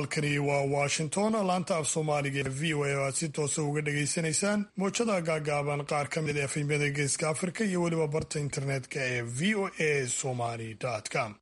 halkani waa washington laanta af soomaaliga ee v o a oo aad si toosa uga dhagaysanaysaan mowjada gaagaaban qaar ka mid efemyada geeska afrika iyo weliba barta internetka ee v o a somali com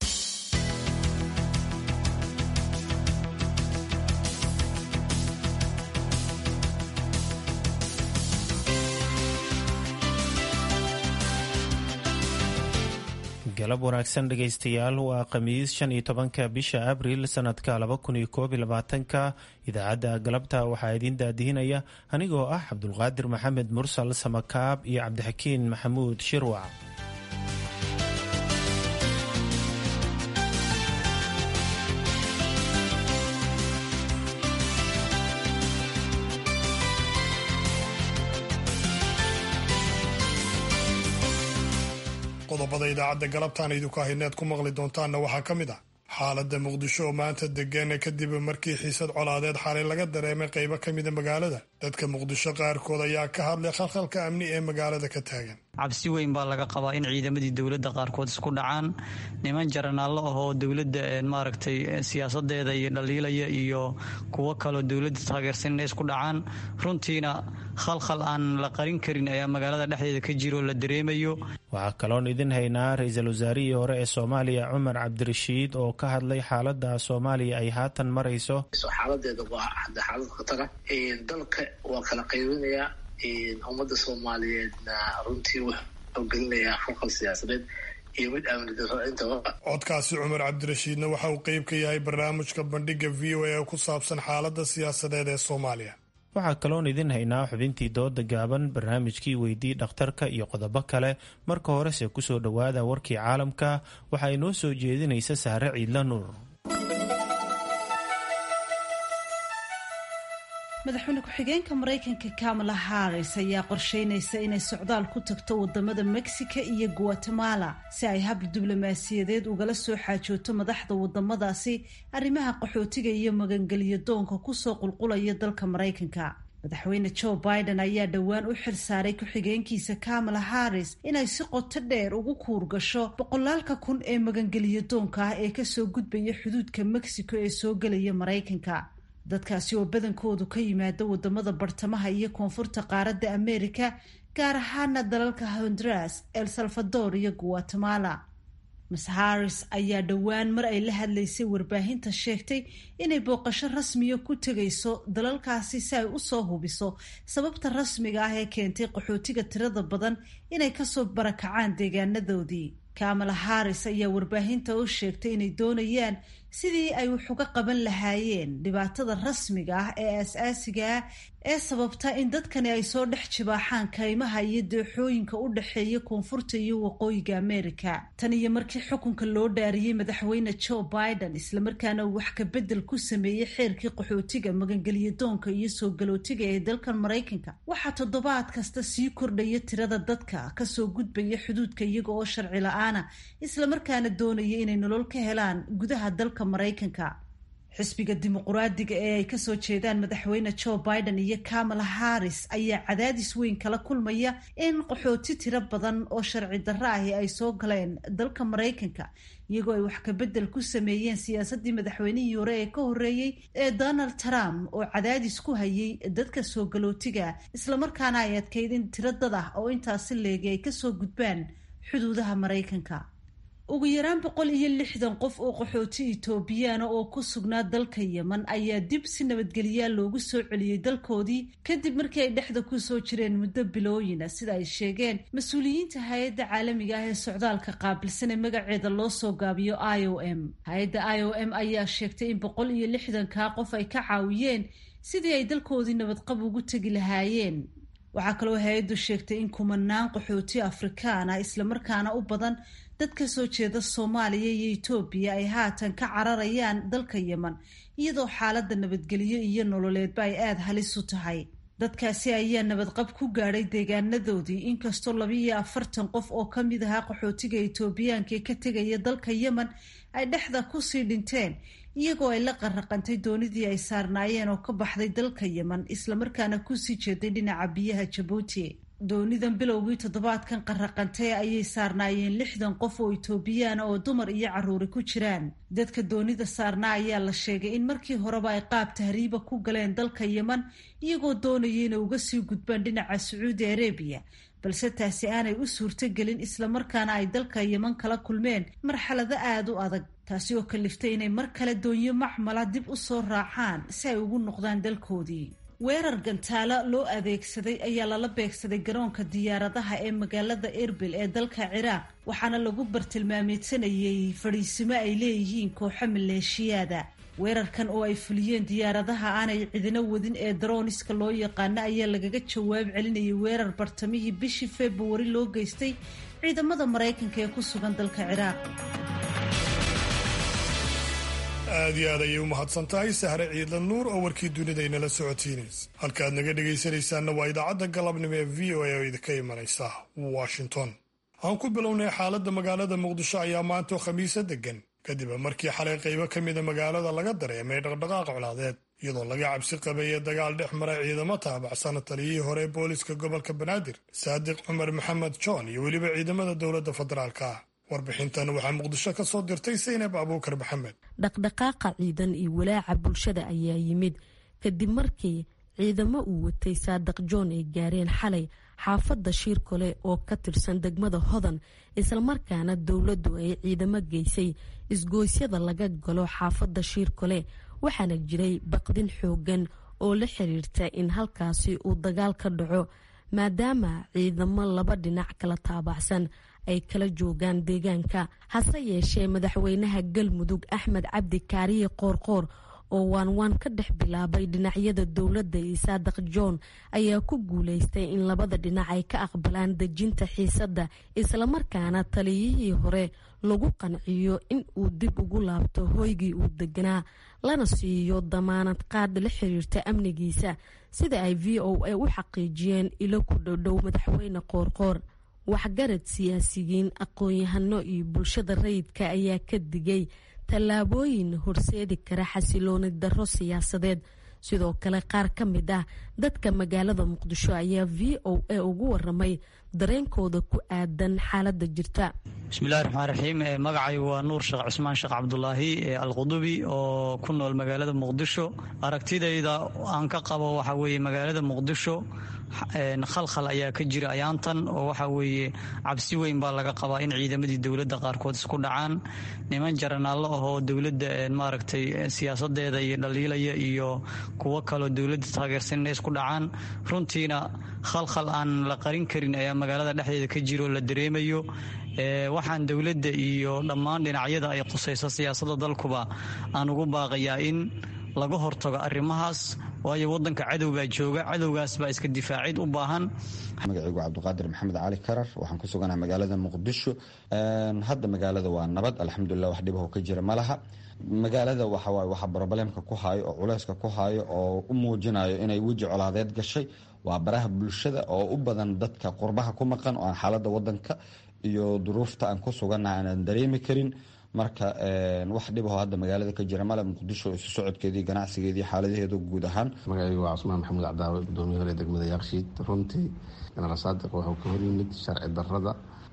galab wanaagsan dhegaystayaal waa khamiis shan iyo tobanka bisha abril sanadka laba kun iyo koob iyo labaatanka idaacadda galabta waxaa idiin daadihinaya anigoo ah cabdulqaadir maxamed mursal samakaab iyo cabdixakiin maxamuud shirwac qodobada idaacadda galabtaan idinku hayneed ku maqli doontaanna waxaa ka mid ah xaaladda muqdisho oo maanta degan kadib markii xiisad colaadeed xalay laga dareemay qaybo ka mida magaalada dadka muqdisho qaarkood ayaa ka hadlay khalkhalka amni ee magaalada ka taagan cabsi weyn baa laga qabaa in ciidamadii dowladda qaarkood isku dhacaan niman jaranaallo ah oo dowladda maaragtay siyaasadeeda iyo dhaliilaya iyo kuwo kaloo dowladda taageersan inay isku dhacaan runtiina khalkhal aan la qarin karin ayaa magaalada dhexdeeda ka jiro la dareemayo waxaa kaloon idin haynaa ra-iisul wasaarihii hore ee soomaaliya cumar cabdirashiid oo ka hadlay xaaladda soomaaliya ay haatan marayso xaaladeeda waa hadda xaalad khatara dalka waa kala qaybinayaa ummadda soomaaliyeedna runtii wuxuu gelinayaa falqal siyaasadeed iyo mid amni daro intaba codkaasi cumar cabdirashiidna waxa uu qeyb ka yahay barnaamijka bandhiga v o a ku saabsan xaaladda siyaasadeed ee soomaaliya waxaa kaloon idin haynaa xubintii dooda gaaban barnaamijkii weydii dhakhtarka iyo qodobo kale marka horese kusoo dhowaada warkii caalamka waxaa inoo soo jeedinaysa sahre ciidla nuur madaxweyne ku-xigeenka maraykanka kamala harris ayaa qorsheynaysa inay socdaal ku tagto wadamada mexico iyo guatemala si ay hab diblomaasiyadeed ugala soo xaajooto madaxda wadamadaasi arrimaha qaxootiga iyo magangelyo doonka kusoo qulqulaya dalka maraykanka madaxweyne joe biden ayaa dhowaan u xil saaray ku-xigeenkiisa kamala harris inay si qoto dheer ugu kuur gasho boqolaalka kun ee magangelyo doonka ah ee kasoo gudbaya xuduudka mexico ee soo gelaya maraykanka dadkaasi oo badankoodu ka yimaada wadamada bartamaha iyo koonfurta qaaradda amerika gaar ahaana dalalka honduras el salvador iyo guatemala miss harris ayaa dhowaan mar ay la hadlaysay warbaahinta sheegtay inay booqasho rasmiya ku tegayso dalalkaasi si ay usoo hubiso sababta rasmiga ah ee keentay qaxootiga tirada badan inay kasoo barakacaan deegaanadoodii kamala harris ayaa warbaahinta u sheegtay inay doonayaan sidii ay wax uga qaban lahaayeen dhibaatada rasmiga ah ee aas-aasiga ah ee sababta in dadkani ay soo dhex jibaaxaan kaymaha iyo dooxooyinka u dhexeeya koonfurta iyo waqooyiga amerika tan iyo markii xukunka loo dhaariyey madaxweyne joe biden islamarkaana uu wax kabedel ku sameeyey xeerkii qaxootiga magangelyo doonka iyo soo galootiga ee dalkan maraykanka waxaa toddobaad kasta sii kordhaya tirada dadka kasoo gudbaya xuduudka iyaga oo sharci la-aana islamarkaana doonaya inay nolol ka helaan gudaha dalka maraykanka xisbiga dimuquraadiga ee ay kasoo jeedaan madaxweyne joe biden iyo kamala harris ayaa cadaadis weyn kala kulmaya in qaxooti tiro badan oo sharci darro ahi ay soo galeen dalka maraykanka iyagoo ay wax kabedel ku sameeyeen siyaasadii madaxweynihii hore ee ka horeeyey ee donald trump oo cadaadis ku hayay dadka soo galootiga islamarkaana ay adkayd in tiro dad ah oo intaasi leegi ay kasoo gudbaan xuduudaha maraykanka ugu yaraan boqol iyo lixdan qof oo qaxooti etoobiyaana oo ku sugnaa dalka yeman ayaa dib si nabadgelyaa loogu soo celiyey dalkoodii kadib markii ay dhexda kusoo jireen muddo bilooyina sida ay sheegeen mas-uuliyiinta hay-adda caalamiga ah ee socdaalka qaabilsan ee magaceeda loo soo gaabiyo i o m hay-adda i o m ayaa sheegtay in boqol iyo lixdankaa qof ay ka caawiyeen sidii ay dalkoodii nabadqab ugu tegi lahaayeen waxaa kaloo hay-addu sheegtay in kumanaan qaxooti afrikaan ah islamarkaana u badan dad ka soo jeeda soomaaliya iyo etoobiya ay haatan ka cararayaan dalka yeman iyadoo xaaladda nabadgelyo iyo nololeedba ay aada halis u tahay dadkaasi ayaa nabadqab ku gaadhay deegaanadoodii inkastoo labiiyo afartan qof oo ka mid ahaa qaxootiga etoobiyaanka ee ka tegaya dalka yemen ay dhexda kusii dhinteen iyagoo ay la qarraqantay doonidii ay saarnaayeen oo ka baxday dalka yemen islamarkaana kusii jeeday dhinaca biyaha jabuuti doonidan bilowgii toddobaadkan qarraqantay ayay saarnaayeen lixdan qof oo itoobiyaan oo dumar iyo carruuri ku jiraan dadka doonida saarnaa ayaa la sheegay in markii horeba ay qaab tahriiba ku galeen dalka yeman iyagoo doonaya inay uga sii gudbaan dhinaca sacuudi arabiya balse taasi aanay u suurtogelin islamarkaana ay dalka yeman kala kulmeen marxalado aada u adag taasi oo kaliftay inay mar kale doonyo macmala dib u soo raacaan si ay ugu noqdaan dalkoodii weerar gantaalo loo adeegsaday ayaa lala beegsaday garoonka diyaaradaha ee magaalada erbil ee dalka ciraaq waxaana lagu bartilmaameedsanayay fadhiisimo ay leeyihiin kooxo maleeshiyaada weerarkan oo ay fuliyeen diyaaradaha aanay cidino wadin ee daroniska loo yaqaano ayaa lagaga jawaab celinayay weerar bartamihii bishii februari loo geystay ciidamada maraykanka ee ku sugan dalka ciraaq aad iyo aad ayay u mahadsan tahay sahre ciidla nuur oo warkii dunida inala socotiinaysa halkaaad naga dhegaysanaysaanna waa idaacadda galabnimo ee v o a oo idinka imanaysa washington aan ku bilownay xaaladda magaalada muqdisho ayaa maanta oo khamiisa degan kadib markii xalay qaybo ka mida magaalada laga dareemay dhaqdhaqaaq colaadeed iyadoo laga cabsi qabeeyay dagaal dhex maray ciidamo taabacsan taliyihii hore ee booliska gobolka banaadir saadiq cumar maxamed john iyo weliba ciidamada dowladda federaalka ah warbixintan waxaa muqdisho ka soo dirtay saynab abuukar maxamed dhaqdhaqaaqa ciidan iyo walaaca bulshada ayaa yimid kadib markii ciidamo uu watay saadiq john ay gaareen xalay xaafadda shiirkole oo ka tirsan degmada hodan islamarkaana dowladdu ay ciidamo geysay isgooysyada laga galo xaafadda shiirkole waxaana jiray baqdin xoogan oo la xiriirta in halkaasi uu dagaal ka dhaco maadaama ciidamo laba dhinac kala taabacsan ay kala joogaan deegaanka hase yeeshee madaxweynaha galmudug axmed cabdi kaariye qoorqoor oo waanwaan ka dhex bilaabay dhinacyada dowladda iyo saadiq john ayaa ku guuleystay in labada dhinac ay ka aqbalaan dejinta xiisadda islamarkaana taliyihii hore lagu qanciyo in uu dib ugu laabto hoygii uu deganaa lana siiyo damaanad qaad la xiriirta amnigiisa sida ay v o a u xaqiijiyeen ilo ku dhowdhow madaxweyne qoorqoor waxgarad siyaasiyiin aqoon-yahano iyo bulshada rayidka ayaa ka digay tallaabooyin horseedi kara xasilooni darro siyaasadeed sidoo kale qaar ka mid ah dadka magaalada muqdisho ayaa v o a ugu waramay dareenkooda ku aadan xaaladda jirta bismillahi raxmaan raxiim magacaygu waa nuur sheekh cusmaan sheekh cabdulaahi alqudubi oo ku nool magaalada muqdisho aragtidayda aan ka qabo waxaa weeye magaalada muqdisho khalkhal ayaa ka jira ayaantan oo waxa weeye cabsi weyn baa laga qabaa in ciidamadii dowladda qaarkood isku dhacaan niman jaranaallo ahoo dowladda maaragtay siyaasadeeda iyo dhaliilaya iyo kuwo kaloo dowladda taageersan inay isku dhacaan runtiina khalkhal aan la qarin karin ayaa magaalada dhexdeeda ka jiro oo la dareemayo waxaan dowladda iyo dhammaan dhinacyada ay qusayso siyaasadda dalkuba aan ugu baaqayaa in laga hortago arrimahaas waayo wadanka cadow baa jooga cadowgaas baa iska difaacid u baahan magacaygu cabdiqaadir maxamed cali karar waxaan ku suganaha magaalada muqdisho hadda magaalada waa nabad alxamdulilah wax dhibaho ka jira ma laha magaalada waxawaay waxa brobalemka ku haayo oo culeyska ku haayo oo u muujinayo inay weji colaadeed gashay waa baraha bulshada oo u badan dadka qurbaha ku maqan oo aan xaaladda wadanka iyo duruufta aan ku sugannaha aanan dareemi karin marka wax dhibaho hadda magaalada ka jira male muqdisho isu socodkeedii ganacsigeedii xaaladaheedu guud ahaan magacaygu waa cusmaan maxamuud cabdaawe gudoomiye hore degmada yaakshiid runtii genaraal saadiq wuxuu ka hor yimid sharci darrada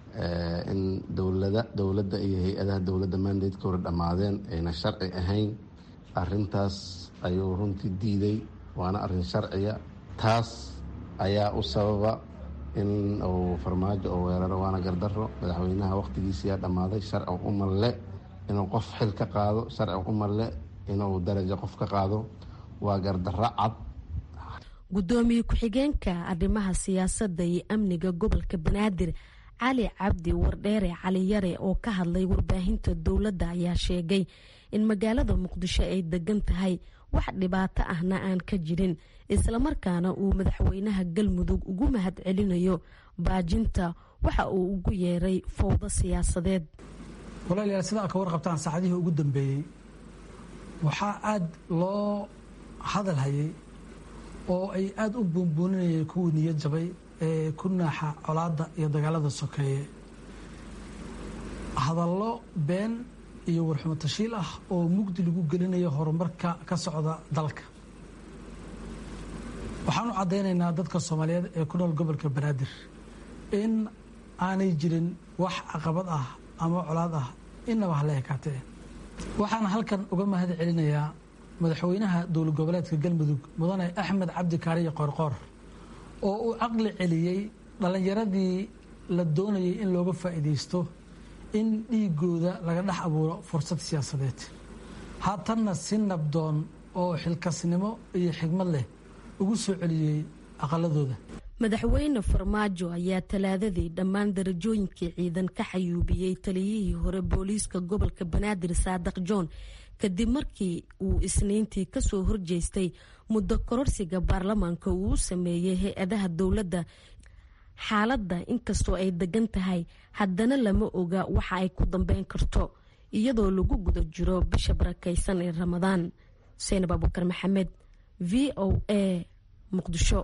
in dowlada dowladda iyo hay-adaha dowladda mandatka hore dhammaadeen ayna sharci ahayn arintaas ayuu runtii diiday waana arin sharciya taas ayaa u sababa in uu farmaajo oo weeraro waana gardaro madaxweynaha wakhtigiisiyaa dhammaaday sharci umalle inuu qof xil ka qaado sharci umalle inuu darajo qof ka qaado waa gardaro cad gudoomiye ku-xigeenka arrimaha siyaasadda iyo amniga gobolka banaadir cali cabdi wardheere cali yare oo ka hadlay warbaahinta dowladda ayaa sheegay in magaalada muqdisho ay degan tahay wax dhibaato ahna aan ka jirin islamarkaana uu madaxweynaha galmudug ugu mahad celinayo baajinta waxa uu ugu yeeray fowdo siyaasadeed walaalayaal sida ad ka warqabtaan saacadihii ugu dambeeyey waxaa aada loo hadal hayay oo ay aada u buunbuuninayeen kuwii niyad jabay ee ku naaxa colaadda iyo dagaalada sokeeye hadallo been iyo warxumo tashiil ah oo mugdi lagu gelinayo horumarka ka socda dalka waxaan u caddaynaynaa dadka soomaaliyeed ee ku nool gobolka banaadir in aanay jirin wax caqabad ah ama colaad ah inaba hala ekaatee waxaan halkan uga mahad celinayaa madaxweynaha dowlad goboleedka galmudug mudane axmed cabdi kaariye qoorqoor oo uu caqli celiyey dhallinyaradii la doonayay in looga faa'iidaysto in dhiigooda laga dhex abuuro fursad siyaasadeed haatanna si nabdoon oo xilkasnimo iyo xigmad leh ugu soo celiyey aqaladooda madaxweyne farmaajo ayaa talaadadii dhammaan darajooyinkii ciidan ka xayuubiyey taliyihii hore booliiska gobolka banaadir saadiq john kadib markii uu isniintii kasoo horjeestay muddo kororsiga baarlamaanka uu u sameeyey hay-adaha dowladda xaaladda inkastoo ay degan tahay haddana lama oga waxa ay ku dambeyn karto iyadoo lagu guda jiro bisha barakaysan ee ramadaan xuseen abuukar maxamed v o a muqdisho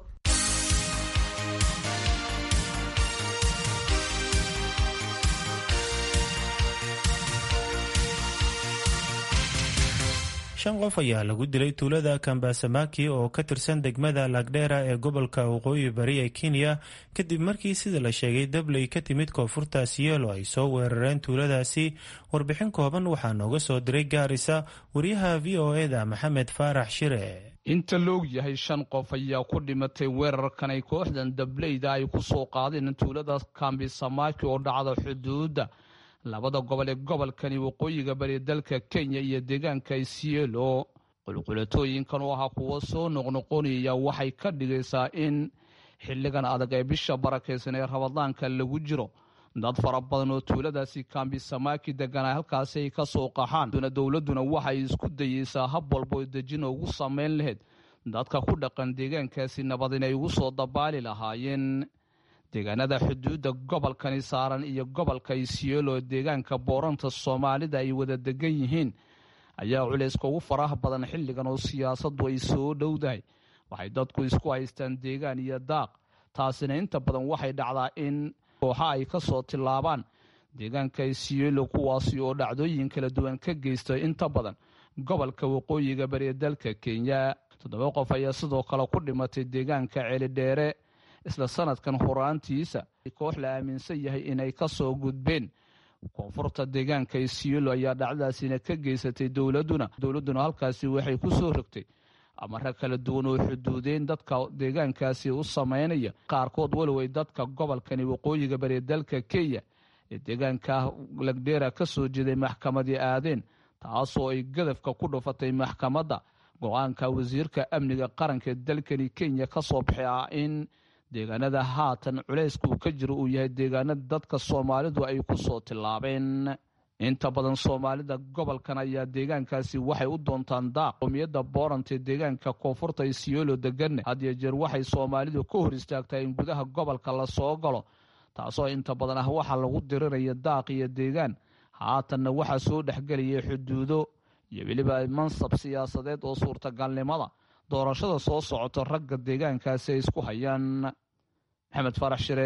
shan qof ayaa lagu dilay tuulada kambasamaki oo ka tirsan degmada lagdheera ee gobolka waqooyi bari ee kenya kadib markii sida la sheegay dabley ka timid koonfurta siyeelo ay soo weerareen tuuladaasi warbixin kooban waxaa nooga soo diray gaarisa wariyaha v o eda maxamed faarax shire inta loog yahay shan qof ayaa ku dhimatay weerarkan ay kooxdan dableyda ay ku soo qaadeen tuulada kambisamaki oo dhacda xuduudda labada gobol ee gobolkani waqooyiga bari dalka kenya iyo deegaanka isielo qulqulatooyinkan oo ahaa kuwo soo noqnoqonaya waxay ka dhigaysaa in xilligan adag ee bisha barakaysan ee rabadaanka lagu jiro dad fara badan oo tuuladaasi kambisamaki deganaa halkaasi ay ka soo qaxaan dowladduna waxay isku dayeysaa hab walbo dejin ugu samayn lahayd dadka ku dhaqan deegaankaasi nabad inay ugu soo dabaali lahaayeen deegaanada xuduudda gobolkani saaran iyo gobolka isielo deegaanka booranta soomaalida ay wada degan yihiin ayaa culayska ugu faraha badan xilligan oo siyaasaddu ay soo dhowdahay waxay dadku isku haystaan deegaan iyo daaq taasina inta badan waxay dhacdaa in kooxa ay ka soo tillaabaan deegaanka isielo kuwaasi oo dhacdooyin kala duwan ka geysta inta badan gobolka waqooyiga bari dalka kenya toddoba qof ayaa sidoo kale ku dhimatay deegaanka celidheere isla sanadkan horaantiisa koox la aaminsan yahay inay ka soo gudbeen koonfurta deegaanka isielo ayaa dhacdadaasina ka geysatay dowladuna dowladduna halkaasi waxay ku soo rogtay amare kala duwan oo xuduudeyn dadka deegaankaasi u samaynaya qaarkood walow ay dadka gobolkani waqooyiga bari dalka kenya ee deegaanka lagdheera ka soo jeeday maxkamadii aadeen taasoo ay gadafka ku dhufatay maxkamadda go-aanka wasiirka amniga qaranka ee dalkani kenya ka soo baxay ah in deegaanada haatan culayska uu ka jiro uu yahay deegaanada dadka soomaalidu ay ku soo tillaabeen inta badan soomaalida gobolkan ayaa deegaankaasi waxay u doontaan daaq qowmiyadda boorant ee deegaanka koonfurta isiolo deganne had iyo jeer waxay soomaalidu ka hor istaagtaa in gudaha gobolka la soo galo taasoo inta badan ah waxaa lagu diriraya daaq iyo deegaan haatanna waxaa soo dhexgelaya xuduudo iyo weliba mansab siyaasadeed oo suurtagalnimada doorashada soo socota ragga deegaankaasi ay isku hayaan maxamed farax shire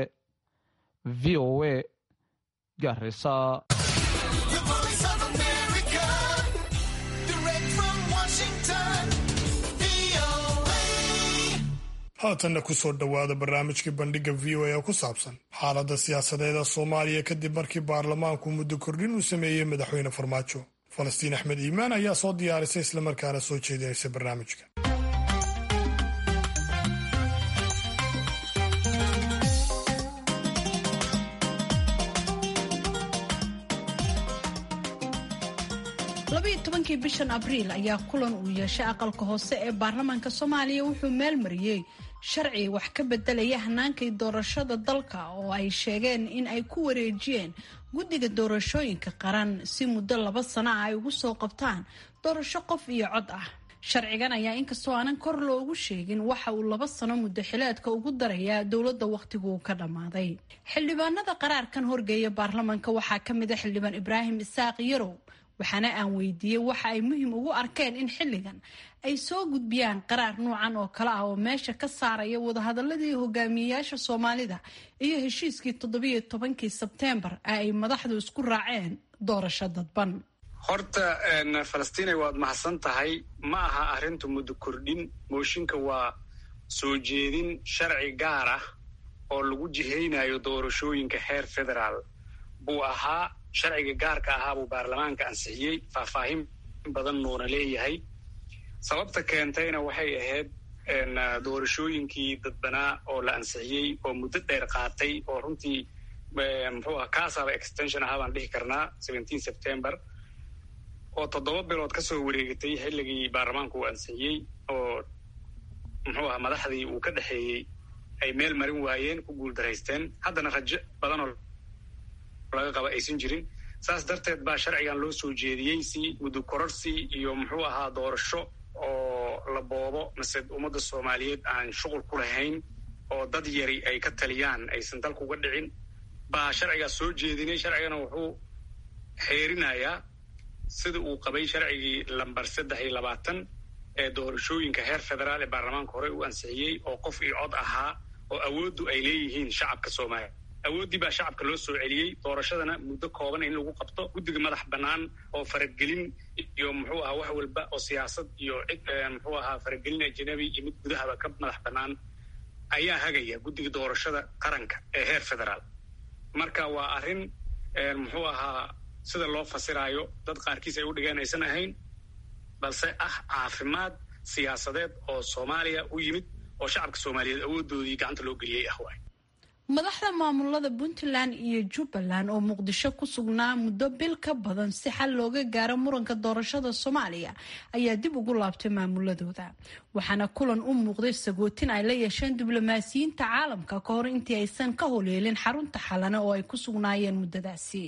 v o a garisa haatanna ku soo dhowaada barnaamijkii bandhigga v o a oo ku saabsan xaaladda siyaasadeeda soomaaliya kadib markii baarlamaanku muddo kordhin uu sameeyey madaxweyne farmaajo falastiin axmed iimaan ayaa soo diyaarisay islamarkaana soo jeedinaysa barnaamijka labayo tobankii bishan abriil ayaa kulan uu yeeshay aqalka hoose ee baarlamaanka soomaaliya wuxuu meel mariyey sharci wax ka bedelaya hanaankii doorashada dalka oo ay sheegeen in ay ku wareejiyeen guddiga doorashooyinka qaran si muddo laba sano ah ay ugu soo qabtaan doorasho qof iyo cod ah sharcigan ayaa inkastoo aanan kor loogu sheegin waxa uu laba sano muddo xileedka ugu darayaa dowladda wakhtigu uu ka dhammaaday xildhibaanada qaraarkan horgeeya baarlamaanka waxaa ka mid a xildhibaan ibraahim isaaq yarow waxaana aan weydiiyey waxa ay muhiim ugu arkeen in xilligan ay soo gudbiyaan qaraar nuucan oo kale ah oo meesha ka saaraya wadahadaladii hogaamiyeyaasha soomaalida iyo heshiiskii toddobiyo tobankii sebteembar ee ay madaxdu isku raaceen doorasho dadban horta falastiinay waad mahadsan tahay ma aha arrintu muddo kordhin mooshinka waa soo jeedin sharci gaar ah oo lagu jihaynayo doorashooyinka heer federaal buu ahaa sharciga gaarka ahaa buu baarlamaanka ansixiyey faahfaahin badan nuuna leeyahay sababta keentayna waxay ahayd doorashooyinkii dadbanaa oo la ansixiyey oo muddo dheer qaatay oo runtii muxuu aha kaasaba extension ahaa baan dhihi karnaa seventeen september oo toddoba bilood ka soo wareegatay xilligii baarlamaanku uu ansixiyey oo muxuu aha madaxdii uu ka dhexeeyey ay meel marin waayeen ku guuldaraysteen haddana rajo badan oo laga qaba aysan jirin saas darteed baa sharcigan loo soo jeediyey si muddo kororsi iyo muxuu ahaa doorasho oo la boobo mase ummadda soomaaliyeed aan shuqul ku lahayn oo dad yari ay ka taliyaan aysan dalka uga dhicin baa sharcigaas soo jeedinay sharcigana wuxuu xeerinayaa sida uu qabay sharcigii lambar saddex iyo labaatan ee doorashooyinka heer federaal ee baarlamaanka hore u ansixiyey oo qof iyo cod ahaa oo awooddu ay leeyihiin shacabka soomaaliya awooddii baa shacabka loo soo celiyey doorashadana muddo kooban in lagu qabto guddiga madax bannaan oo faragelin iyo muxuu ahaa wax walba oo siyaasad iyo cid muxuu ahaa faragelin ajanabi iyo mid gudahaba ka madax bannaan ayaa hagaya guddiga doorashada qaranka ee heer federaal marka waa arrin muxuu ahaa sida loo fasiraayo dad qaarkiis ay u dhigeen aysan ahayn balse ah caafimaad siyaasadeed oo soomaaliya u yimid oo shacabka soomaaliyeed awoodoodii gacanta loo geliyey ah waay madaxda maamulada puntland iyo jubbaland oo muqdisho ku sugnaa muddo bil ka badan si xal looga gaaro muranka doorashada soomaaliya ayaa dib ugu laabtay maamuladooda waxaana kulan u muuqday sagootin ay la yeesheen diblomaasiyiinta caalamka ka hor intii aysan ka holeelin xarunta xalane oo ay ku sugnaayeen muddadaasi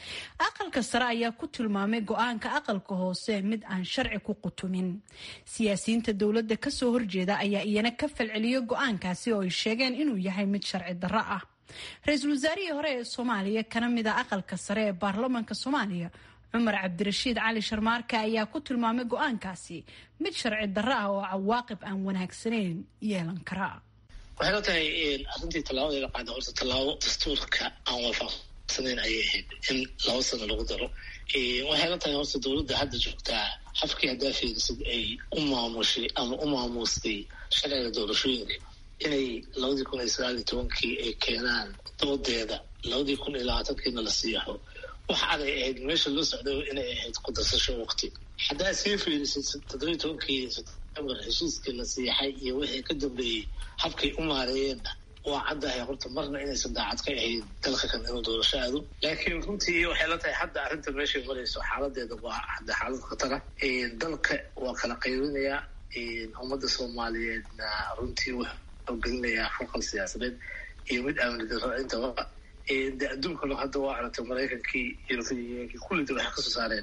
aqalka sare ayaa ku tilmaamay go-aanka aqalka hoose mid aan sharci ku qutumin siyaasiyiinta dowladda kasoo horjeeda ayaa iyana ka falceliyay go-aankaasi oo ay sheegeen inuu yahay mid sharci darro ah ra-iisul wasaarihii hore ee soomaaliya kana mid a aqalka sare ee baarlamaanka soomaaliya cumar cabdirashiid cali sharmaarka ayaa ku tilmaamay go-aankaasi mid sharci darro ah oo cawaaqib aan wanaagsanayn yeelan kara waxay la tahay arrintii tallaabada la qaada horta tallaabo dastuurka aan waafaq sanayn ayay ahayd in laba sano lagu daro waxay la tahay horta dowladda hadda joogtaa xafkii haddaa fiirisid ay u maamushay ama u maamuustay sharciga doorashooyinka inay labadii kun iyo sagaal iyo tobankii ay keenaan doodeeda labadii kun iyo labaatankiina la siixo wax aday ahayd meesha loo socday inay ahayd kudarsasho waqti haddaa sii fiirisid toddobiyi tobankii september heshiiskii la siixay iyo wixii ka dambeeyey habkay u maareeyeenna waa caddahay horta marna inaysan daacad ka ahayn dalka kan inuu doorasho aado laakiin runtii waxay la tahay hadda arrinta meeshay marayso xaaladeeda waa hadda xaalad khatara dalka waa kala qaybinayaa ummadda soomaaliyeedna runtii wuxuu gelinayaa foqal siyaasadeed iyo mid amni darro intaba de adduunkana hadda waa aragtay maraykankii europeankii kullida waxay kasoo saareen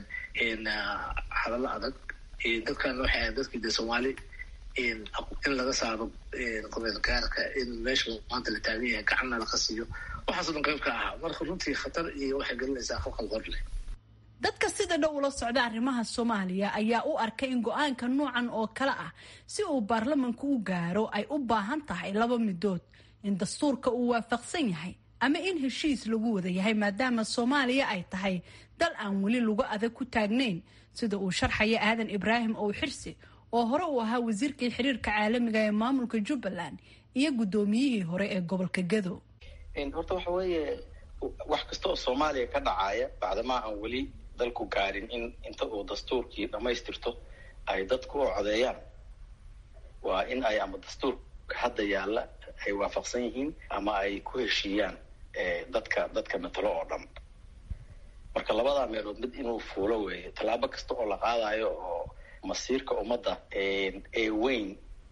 hadallo adag dadkan waxay ahayd dadkii de soomaali in laga saaro qobeel gaarka in meesha maanta la taagan yahay gacanna laga siiyo waxaasoo dhan qayb ka ahaa marka runtii khatar iyo waxay gelinaysaa foqal hor leh dadka sida dhow ula socda arrimaha soomaaliya ayaa u arkay in go-aanka noocan oo kale ah si uu baarlamanku u gaaro ay u baahan tahay laba midood in dastuurka uu waafaqsan yahay ama in heshiis lagu wada yahay maadaama soomaaliya ay tahay dal aan weli lagu adag ku taagnayn sida uu sharxaya aadan ibraahim ow xirsi oo hore uu ahaa wasiirkii xiriirka caalamiga ee maamulka jubbaland iyo guddoomiyihii hore ee gobolka gado horta waxa weeye wax kasta oo soomaaliya ka dhacaya bacdamaa aan weli dalku gaarin in inta uu dastuurkii dhammaystirto ay dadku u codeeyaan waa in ay ama dastuurka hadda yaalla ay waafaqsan yihiin ama ay ku heshiiyaan dadka dadka matalo oo dhan marka labadaa meelood mid inuu fuulo weeye tallaabo kasta oo la qaadayo oo masiirka ummadda ee weyn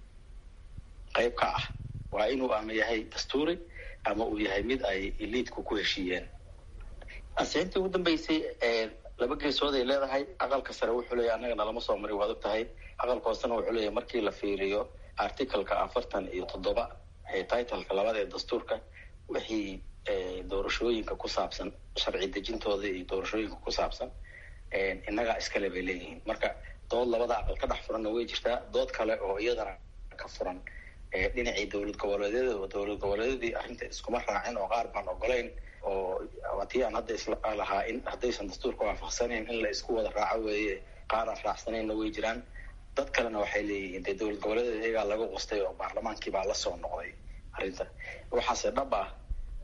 qayb ka ah waa inuu ama yahay dastuuri ama uu yahay mid ay eliidku ku heshiiyeen ansixintii ugu dambeysay laba geesood ay leedahay aqalka sare wuxuu leeyahy annagana lama soo marin waad og tahay aqalka hoosena wuxuu leeyahay markii la fiiriyo articaleka afartan iyo toddoba ee titleka labada ee dastuurka wixii doorashooyinka ku saabsan sharci dejintooda iyo doorashooyinka ku saabsan innagaa iskale bay leeyihiin marka dood labada aqal ka dhex furanna way jirtaa dood kale oo iyadana ka furan dhinacii dowlad goboleedyada oo dowlad goboleedyadii arrinta iskuma raacin oo qaar baan ogolayn oo tii aan hadda isla lahaa in haddaysan dastuurka waafaqsanayn in la isku wada raaco weeye qaar aan raacsanayna way jiraan dad kalena waxay leeyihiin dee dowlad goboleedeed iyagaa laga qustay oo baarlamaankii baa la soo noqday arrinta waxaase dhab ah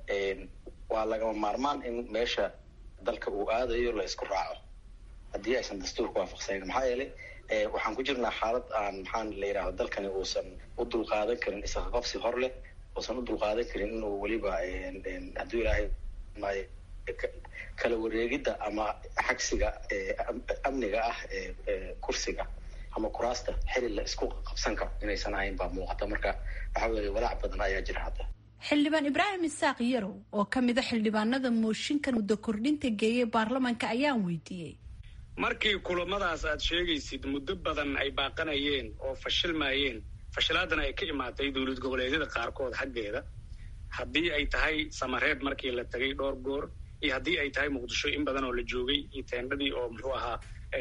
waa lagama maarmaan in meesha dalka uu aadayo la isku raaco haddii aysan dastuurka waafaqsanayn maxaa yeelay waxaan ku jirnaa xaalad aan maxaan la yidhahdo dalkani uusan u dulqaadan karin isqaqabsi hor leh uusan u dulqaadan karin inuu weliba hadduu ilaahay maayo kala wareegidda ama xagsiga amniga ah kursiga ama kuraasta xili la isku qabsan karo inaysan ahayn baa muuqata marka waxa weeye walaac badan ayaa jira hadda xildhibaan ibraahim isaaq yarow oo ka mid a xildhibaanada mooshinkan muddo kordhinta geeyay baarlamaanka ayaan weydiiyey markii kulamadaas aad sheegaysid muddo badan ay baaqanayeen oo fashilmayeen fashilaadana ay ka imaatay dowlad goboleedyada qaarkood xaggeeda haddii ay tahay samareeb markii la tegay dhowr goor iyo haddii ay tahay muqdisho in badan oo la joogay iyo teendhadii oo muxuu ahaa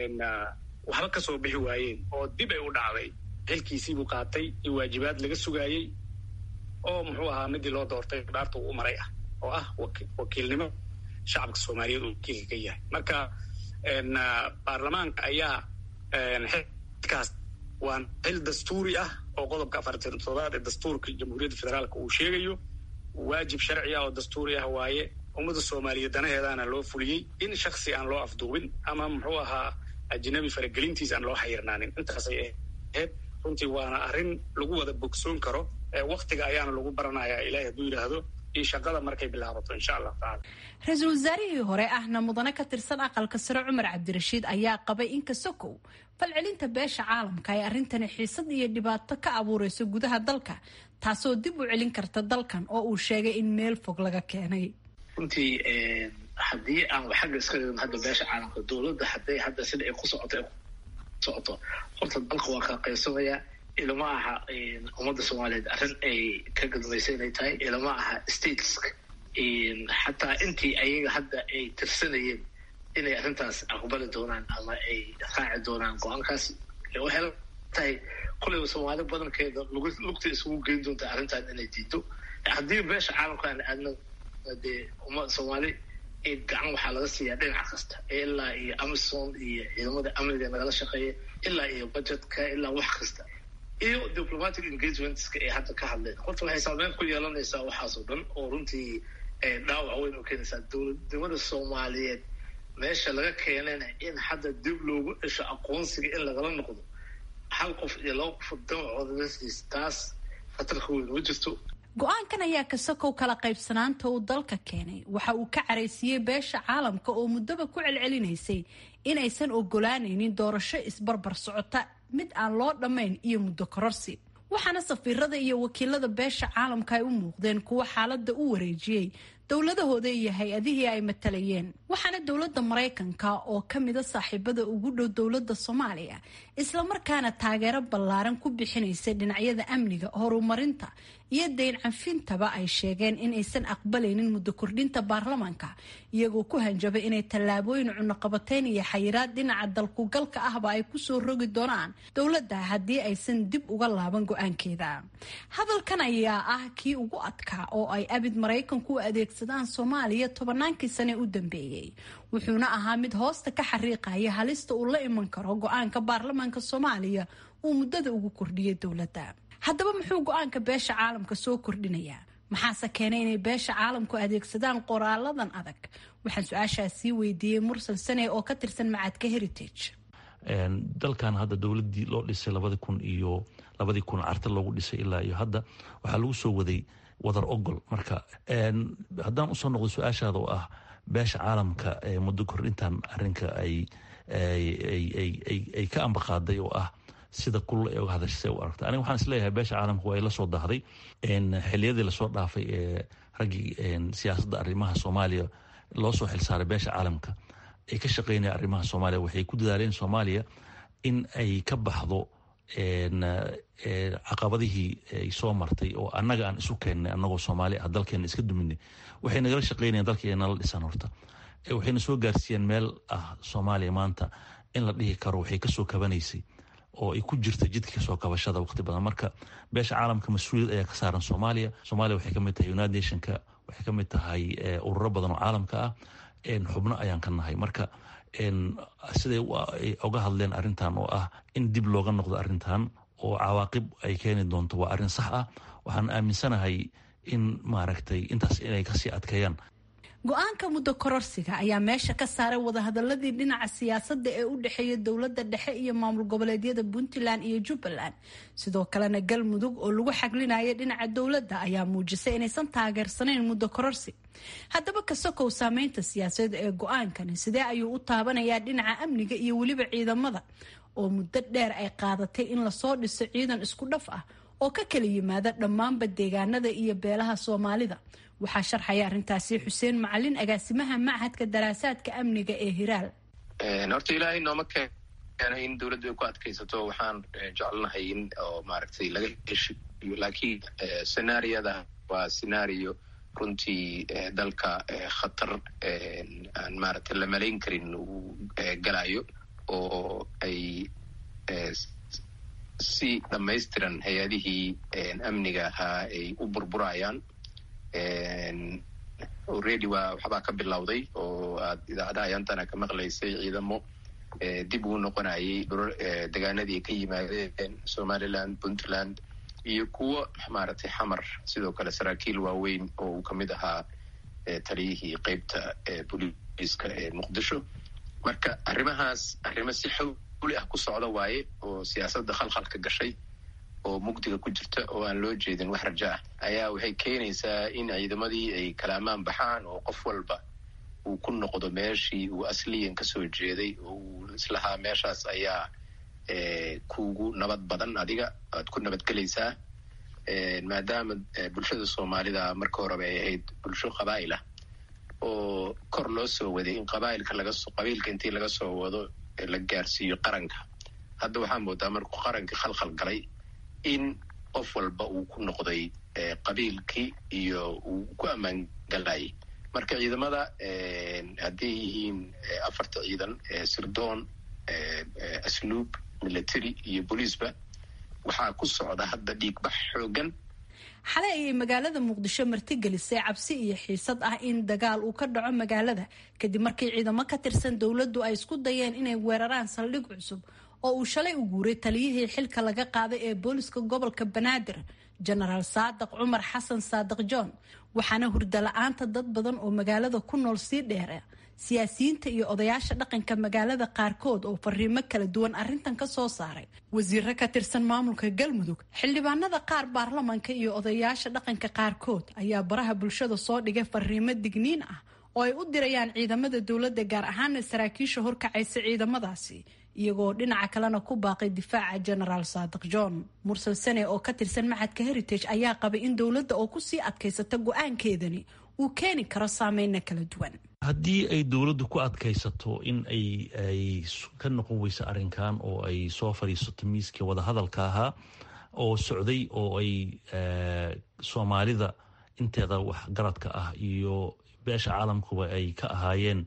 waxba ka soo bixi waayeen oo dib ay u dhacday xilkiisiibuu qaatay iyo waajibaad laga sugaayey oo muxuu ahaa midii loo doortay dhaarta uu u maray ah oo ah wakiilnimo shacabka soomaaliyeed uu wakiilka ka yahay marka baarlamaanka ayaa xilkaas waa xil dastuuri ah oo qodobka afartan toddobaad ee dastuurka jamhuuriyadda federaalka uu sheegayo waajib sharci ah oo dastuuri ah waaye ummadda soomaaliyeed danaheedaana loo fuliyey in shaksi aan loo afduubin ama muxuu ahaa ajnabi faragelintiis aan loo xayirnaanin intaasay ahayd runtii waana arrin lagu wada bogsoon karo waktiga ayaana lagu baranayaa ilahay hadduu yidhaahdo iyo shaqada markay bilaabato insha allahu tacala ra-iisul wasaarihii hore ahna mudane ka tirsan aqalka sare cumar cabdirashiid ayaa qabay in kasokow falcelinta beesha caalamka ay arrintani xiisad iyo dhibaato ka abuureyso gudaha dalka taasoo dib u celin karta dalkan oo uu sheegay in meel fog laga keenay runtii haddii aan xagga iska dhigno hadda beesha caalamka dowladda hadday hadda sida ay ku socoto socoto horta dalka waa kala qaybsamayaa ilama aha ummadda soomaaliyeed arrin ay ka gadmaysa inay tahay ilama aha stateska xataa intii ayaga hadda ay tirsanayeen inay arrintaas aqbali doonaan ama ay raaci doonaan go-aankaas waxay la tahay kulayba soomaali badankeeda lugta isugu geyn doonta arrintan inay diido haddii beesha caalamka aan aadno dee umma soomaali gacan waxaa laga siiyaa dhinac kasta ilaa iyo amison iyo ciidamada amniga nagala shaqeeya ilaa iyo budgetka ilaa wax kasta iyo diplomatic engagementska ay hadda ka hadleen horta waxay saameyn ku yeelanaysaa waxaasoo dhan oo runtii dhaawac weyn u keenaysaa dowladnimada soomaaliyeed meesha laga keenayna in hadda dib loogu dhesho aqoonsiga in lagala noqdo hal qof iyo laba qof damacoodaasiis taas khatarka weyn ma jirto go-aankan ayaa kasakow kala qaybsanaanta uu dalka keenay waxa uu ka caraysiiyey beesha caalamka oo muddaba ku celcelinaysay inaysan ogolaanaynin doorasho isbarbar socota mid aan loo dhammayn iyo muddo kororsi waxaana safiirada iyo wakiilada beesha caalamka ay u muuqdeen kuwo xaaladda u wareejiyey dowladahooda iyo hay-adihii ay matalayeen waxaana dowladda maraykanka oo ka mida saaxiibada ugu dhow dowladda soomaaliya islamarkaana taageero ballaaran ku bixinaysay dhinacyada amniga horumarinta iyo dayn canfintaba ay sheegeen inaysan aqbalaynin muddo kordhinta baarlamaanka iyagoo ku hanjabay inay tallaabooyin cunoqabateyn iyo xayiraad dhinaca dalkugalka ahba ay kusoo rogi doonaan dowladda haddii aysan dib uga laaban go-aankeeda hadalkan ayaa ah kii ugu adkaa oo ay abid maraykanku u adeegsadaan soomaaliya tobannaankii sane u dambeeyey wuxuuna ahaa mid hoosta ka xariiqaya halista uu la iman karo go-aanka baarlamaanka soomaaliya uu muddada ugu kordhiyay dowladda haddaba muxuu go-aanka beesha caalamka soo kordhinayaa maxaase keenay inay beesha caalamku adeegsadaan qoraaladan adag waxaan su-aashaas sii weydiiyey mursal sane oo ka tirsan macadka heritage dalkan hadda dowladii loo dhisay labadi kun iyo labadii kun carta loogu dhisay ilaa iyo hadda waxaa lagu soo waday wadar ogol marka haddaan usoo noqdo su-aashaada oo ah beesha caalamka muddo kordhintan arinka ay ka ambaqaaday oo ah sida kulul ay uga hadashay u aragta aniga waxaan isleeyahay beesha caalamka waa ay la soo dahday xiliyadii lasoo dhaafay ee raggii siyaasadda arrimaha soomaaliya loo soo xilsaaray beesha caalamka ay ka shaqeynaya arrimaha soomaaliya waxay ku dadaaleen soomaaliya in ay ka baxdo caqabadihii ay soo martay oo annaga aan isu keennay annagoo soomaali ah dalkeena iska duminay waxay nagala shaqeynayaan dalkeena nala dhisan horta waxayna soo gaarsiiyeen meel ah soomaaliya maanta in la dhihi karo waxay kasoo kabanaysay oo ay ku jirta jidka kasoo kabashada waqti badan marka beesha caalamka mas-uuliyad ayaa ka saaran soomaaliya soomaaliya waxay kamid tahay united nationka waxay kamid tahay ururo badan oo caalamka ah xubno ayaan ka nahay marka siday oga hadleen arrintan oo ah in dib looga noqdo arrintan oo cawaaqib ay keeni doonto waa arrin sax ah waxaan aaminsanahay in maaragtay intaas inay kasii adkeeyaan go-aanka muddo kororsiga ayaa meesha ka saaray wadahadaladii dhinaca siyaasadda ee u dhexeeya dowladda dhexe iyo maamul goboleedyada puntland iyo jubbaland sidoo kalena galmudug oo lagu xaglinaya dhinaca dowladda ayaa muujisay inaysan taageersanayn muddo kororsi haddaba kasokow saameynta siyaasadeed ee go-aankani sidee ayuu u taabanayaa dhinaca amniga iyo weliba ciidamada oo muddo dheer ay qaadatay in lasoo dhiso ciidan isku dhaf ah oo ka kala yimaada dhammaanba deegaanada iyo beelaha soomaalida waxaa sharxaya arrintaasi xuseen macalin agaasimaha machadka daraasaadka amniga ee hiraal horta ilaahay nooma keenay in dowladdu ay ku adkaysato waxaan jecelnahay in oo maaragtay laga heshiyo laakiin senaariyada waa senario runtii dalka khatar aan maaragtay la malayn karin uu galayo oo ay si dhammaystiran hay-adihii amniga ahaa ay u burburayaan already waa waxbaa ka bilowday oo aad idaacadaha ayaantana ka maqlaysay ciidamo dib uu noqonayay degaanadii ay ka yimaadeen somaliland puntland iyo kuwo maaragtay xamar sidoo kale saraakiil waaweyn oo uu kamid ahaa taliyihii qeybta booliiska ee muqdisho marka arrimahaas arrimo si xawli ah ku socda waaye oo siyaasadda khalkhalka gashay oo mugdiga ku jirta oo aan loo jeedin wax raja ah ayaa waxay keenaysaa in ciidamadii ay kala ammaan baxaan oo qof walba uu ku noqdo meeshii uu asliyan kasoo jeeday oo uu islahaa meeshaas ayaa kugu nabad badan adiga aad ku nabadgelaysaa maadaama bulshada soomaalida marka horeba ay ahayd bulsho qabaa'il ah oo kor loo soo waday in qabaa'ilka lagasoo qabiilka intii laga soo wado la gaarsiiyo qaranka hadda waxaa moodaa markuu qaranka khalkhal galay in qof walba uu ku noqday qabiilkii iyo uu ku ammaan galayay marka ciidamada hadday yihiin afarta ciidan sirdoon asluub military iyo booliisba waxaa ku socda hadda dhiigbax xoogan xalay ayay magaalada muqdisho martigelisay cabsi iyo xiisad ah in dagaal uu ka dhaco magaalada kadib markii ciidamo ka tirsan dowladdu ay isku dayeen inay weeraraan saldhig cusub oo uu shalay u guuray taliyihii xilka laga qaaday ee booliska gobolka banaadir jenaraal saadiq cumar xasan saadiq john waxaana hurda la-aanta dad badan oo magaalada ku nool sii dheera siyaasiyiinta iyo odayaasha dhaqanka magaalada qaarkood oo fariimo kala duwan arrintan ka soo saaray wasiiro ka tirsan maamulka galmudug xildhibaanada qaar baarlamanka iyo odayaasha dhaqanka qaarkood ayaa baraha bulshada soo dhigay fariimo digniin ah oo ay u dirayaan ciidamada dowladda gaar ahaana saraakiisha horkacaysa ciidamadaasi iyagoo dhinaca kalena ku baaqay difaaca genaraal saadiq john mursal sane oo ka tirsan maxadka heritage ayaa qabay in dowladda oo kusii adkaysata go-aankeedani uu keeni karo saameyna kala duwan haddii ay dowladdu ku adkaysato in ay ay ka noqon weyso arrinkan oo ay soo fadhiisato miiskii wadahadalka ahaa oo socday oo ay soomaalida inteeda waxgaradka ah iyo beesha caalamkuba ay ka ahaayeen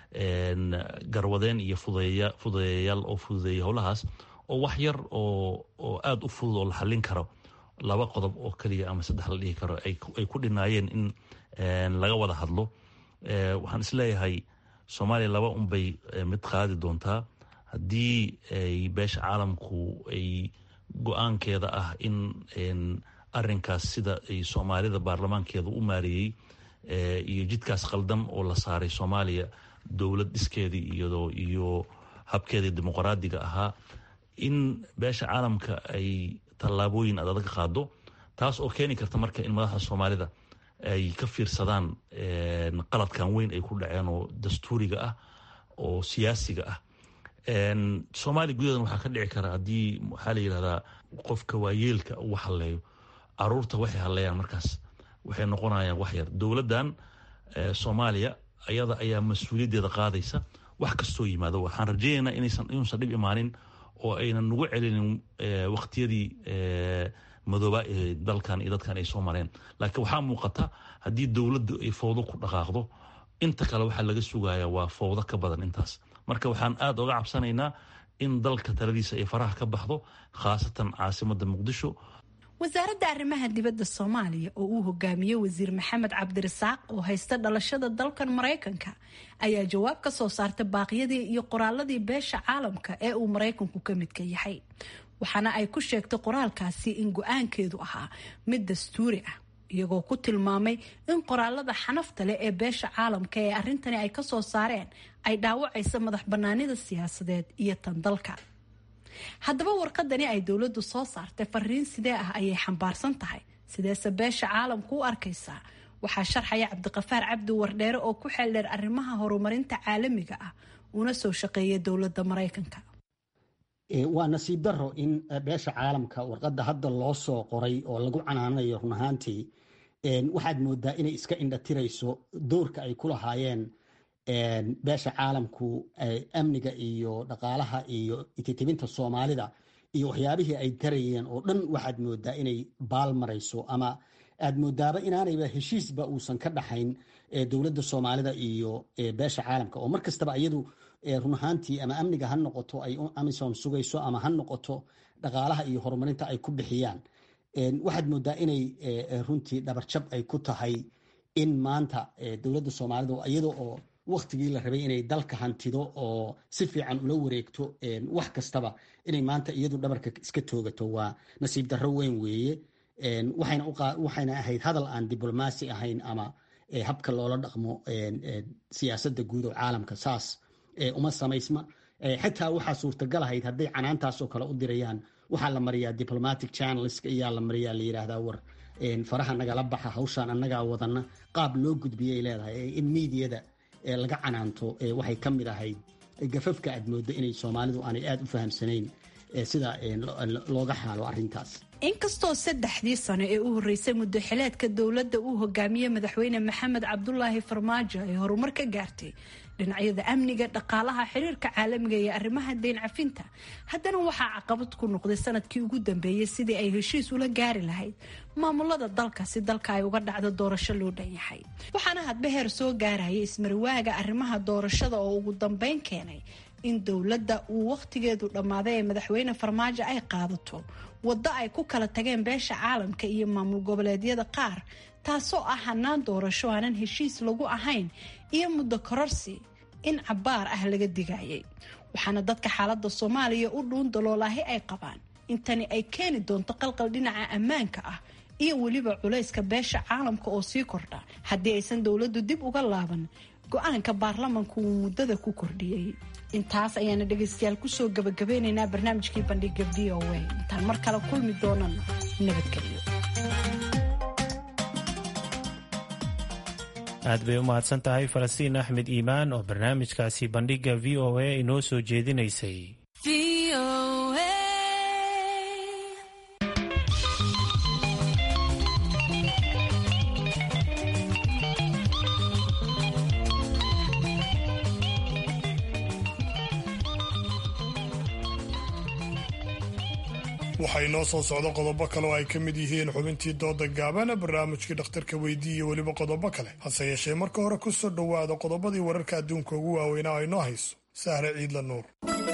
garwadeen iyo fududeeyayaal oo fududeeya howlahaas oo wax yar oo oo aada u fudud oo la xallin karo laba qodob oo keliya ama saddex la dhihi karo ay ku dhinaayeen in laga wada hadlo waxaan isleeyahay soomaaliya laba unbay mid qaadi doontaa haddii ay beesha caalamku ay go-aankeeda ah in arinkaas sida ay soomaalida baarlamaankeeda u maareeyey iyo jidkaas qaldan oo la saaray soomaaliya dowlad dhiskeedii iyadoo iyo habkeedii dimuqraadiga ahaa in beesha caalamka ay tallaabooyin adadag qaado taas oo keeni karta marka in madaxda soomaalida ay ka fiirsadaan qaladkan weyn ay ku dhaceen oo dastuuriga ah oo siyaasiga ah soomaaliya gudaheedan waxaa ka dhici kara haddii waxaa la yidhahdaa qofka waayeelka uu halleeyo caruurta waxay halleeyaan markaas waxay noqonayaan wax yar dowladdan soomaaliya ayada ayaa mas-uuliyaddeeda qaadaysa wax kastoo yimaado waxaan rajaynaynaa inaysan inuusan dhib imaanin oo aynan nagu celinin waqtiyadii madooba ee dalkan iyo dadkan ay soo mareen laakiin waxaa muuqata haddii dowladdu ay fowdo ku dhaqaaqdo inta kale waxaa laga sugayaa waa fowdo ka badan intaas marka waxaan aada oga cabsanaynaa in dalka taladiisa ay faraha ka baxdo khaasatan caasimadda muqdisho wasaaradda arrimaha dibadda soomaaliya oo uu hogaamiye wasiir maxamed cabdirasaaq oo haysta dhalashada dalkan maraykanka ayaa jawaab ka soo saartay baaqyadii iyo qoraaladii beesha caalamka ee uu maraykanku ka midka yahay waxaana ay ku sheegtay qoraalkaasi in go-aankeedu ahaa mid dastuuri ah iyagoo ku tilmaamay in qoraalada xanafta leh ee beesha caalamka ee arrintani ay kasoo saareen ay dhaawacaysa madax banaanida siyaasadeed iyo tan dalka haddaba warqadani ay dowladdu soo saartay fariin sidee ah ayay xambaarsan tahay sideese beesha caalamku u arkaysaa waxaa sharxaya cabdiqafaar cabdi wardheere oo ku xeeldheer arrimaha horumarinta caalamiga ah una soo shaqeeya dowladda maraykanka waa nasiib daro in beesha caalamka warqadda hadda loo soo qoray oo lagu canaanayo run ahaantii waxaad moodaa inay iska indhatirayso doorka ay ku lahaayeen beesha caalamku amniga iyo dhaqaalaha iyo ititibinta soomaalida iyo waxyaabihii ay tarayeen oo dhan waxaad moodaa inay baal marayso ama aad moodaaba inaanayba heshiisba uusan ka dhaxayn dowladda soomaalida iyo beesha caalamka oo mar kastaba iyadu run ahaantii ama amniga ha noqoto ay amisom sugayso ama ha noqoto dhaqaalaha iyo horumarinta ay ku bixiyaan waxaad moodaa inay runtii dhabarjab ay ku tahay in maanta dowladda soomaalida iyada oo waktigii la rabay inay dalka hantido oo si fiican ula wareegto wax kastaba inay maanta iyadu dhabarka iska toogato waa nasiib darro weyn weeye waxayna ahayd hadal aan diblomaasi ahayn ama habka loola dhaqmo siyaasadda guud oo caalamka saas uma samaysma xitaa waxaa suurtagal ahayd hadday canaantaasoo kale u dirayaan waxaa la mariyaa diplomatic channelska iyaa la mariyaa la yidhaahdaa war faraha nagala baxa hawshaan annagaa wadana qaab loo gudbiyay leedahay in miidiyada laga canaanto waxay ka mid ahayd gafafka aad moodo inay soomaalidu aanay aada u fahamsanayn sida looga xaalo arintaas inkastoo saddexdii sano ee u horreysay muddo xileedka dowladda uu hogaamiyey madaxweyne maxamed cabdulaahi farmaajo ay horumar ka gaartay dhinacyada amniga dhaqaalaha xiriirka caalamiga iyo arrimaha deyn cafinta haddana waxaa caqabad ku noqday sanadkii ugu dambeeyey sidii ay heshiis ula gaari lahayd maamulada dalka si dalka ay uga dhacdo doorasho loo dhan yahay waxaana hadba heer soo gaaraya ismarwaaga arrimaha doorashada oo ugu dambeyn keenay in dowladda uu wakhtigeedu dhammaaday ee madaxweyne farmaajo ay qaadato waddo ay ku kala tageen beesha caalamka iyo maamul goboleedyada qaar taasoo ah hanaan doorasho aanan heshiis lagu ahayn iyo muddo kororsi in cabaar ah laga digayay waxaana dadka xaalada soomaaliya u dhuun daloolaahi ay qabaan intani ay keeni doonto qalqal dhinaca ammaanka ah iyo weliba culayska beesha caalamka oo sii kordha haddii aysan dowladdu dib uga laaban go-aanka baarlamanku uu muddada ku kordhiyey intaas ayaana dhegaystayaal kusoo gabagabeynaynaa barnaamijkii bandhiga v o a intaan mar kale kulmi doonana nabadgelyo aad bay u mahadsan tahay falastiin axmed iimaan oo barnaamijkaasi bandhiga v o a inoo soo jeedinaysay waxaa inoo soo socdo qodobo kale oo ay ka mid yihiin xubintii dooda gaabana barnaamijkii dhakhtarka weydii iyo weliba qodobo kale hase yeeshee marka hore ku soo dhowaada qodobadii wararka adduunka ugu waaweynaa oo inoo hayso sahre ciidla nuur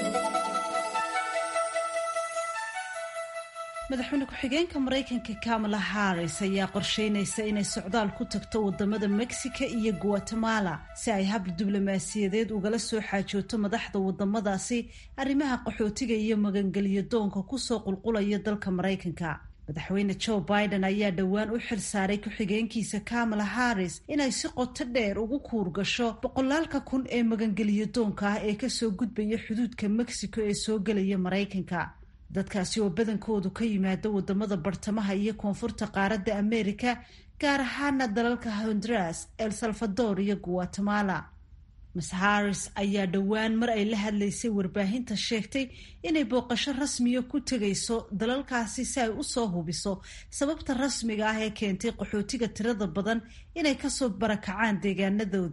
madaxweyne ku-xigeenka maraykanka kamala harris ayaa qorsheynaysa inay socdaal ku tagto wadamada mexico iyo guatemala si ay hab diblomaasiyadeed ugala soo xaajooto madaxda wadamadaasi arrimaha qaxootiga iyo magangelyo doonka kusoo qulqulaya dalka maraykanka madaxweyne joe biden ayaa dhowaan u xil saaray ku-xigeenkiisa kamala harris inay si qoto dheer ugu kuur gasho boqolaalka kun ee magangelyo doonka ah ee kasoo gudbaya xuduudka mexico ee soo gelaya maraykanka dadkaasi oo badankoodu ka yimaada wadamada bartamaha iyo koonfurta qaaradda amerika gaar ahaana dalalka honduras el salvador iyo guatemala miss harris ayaa dhowaan mar ay la hadlaysay warbaahinta sheegtay inay booqasho rasmiya ku tegayso dalalkaasi si ay usoo hubiso sababta rasmiga ah ee keentay qaxootiga tirada badan inay kasoo barakacaan deegaanadoodii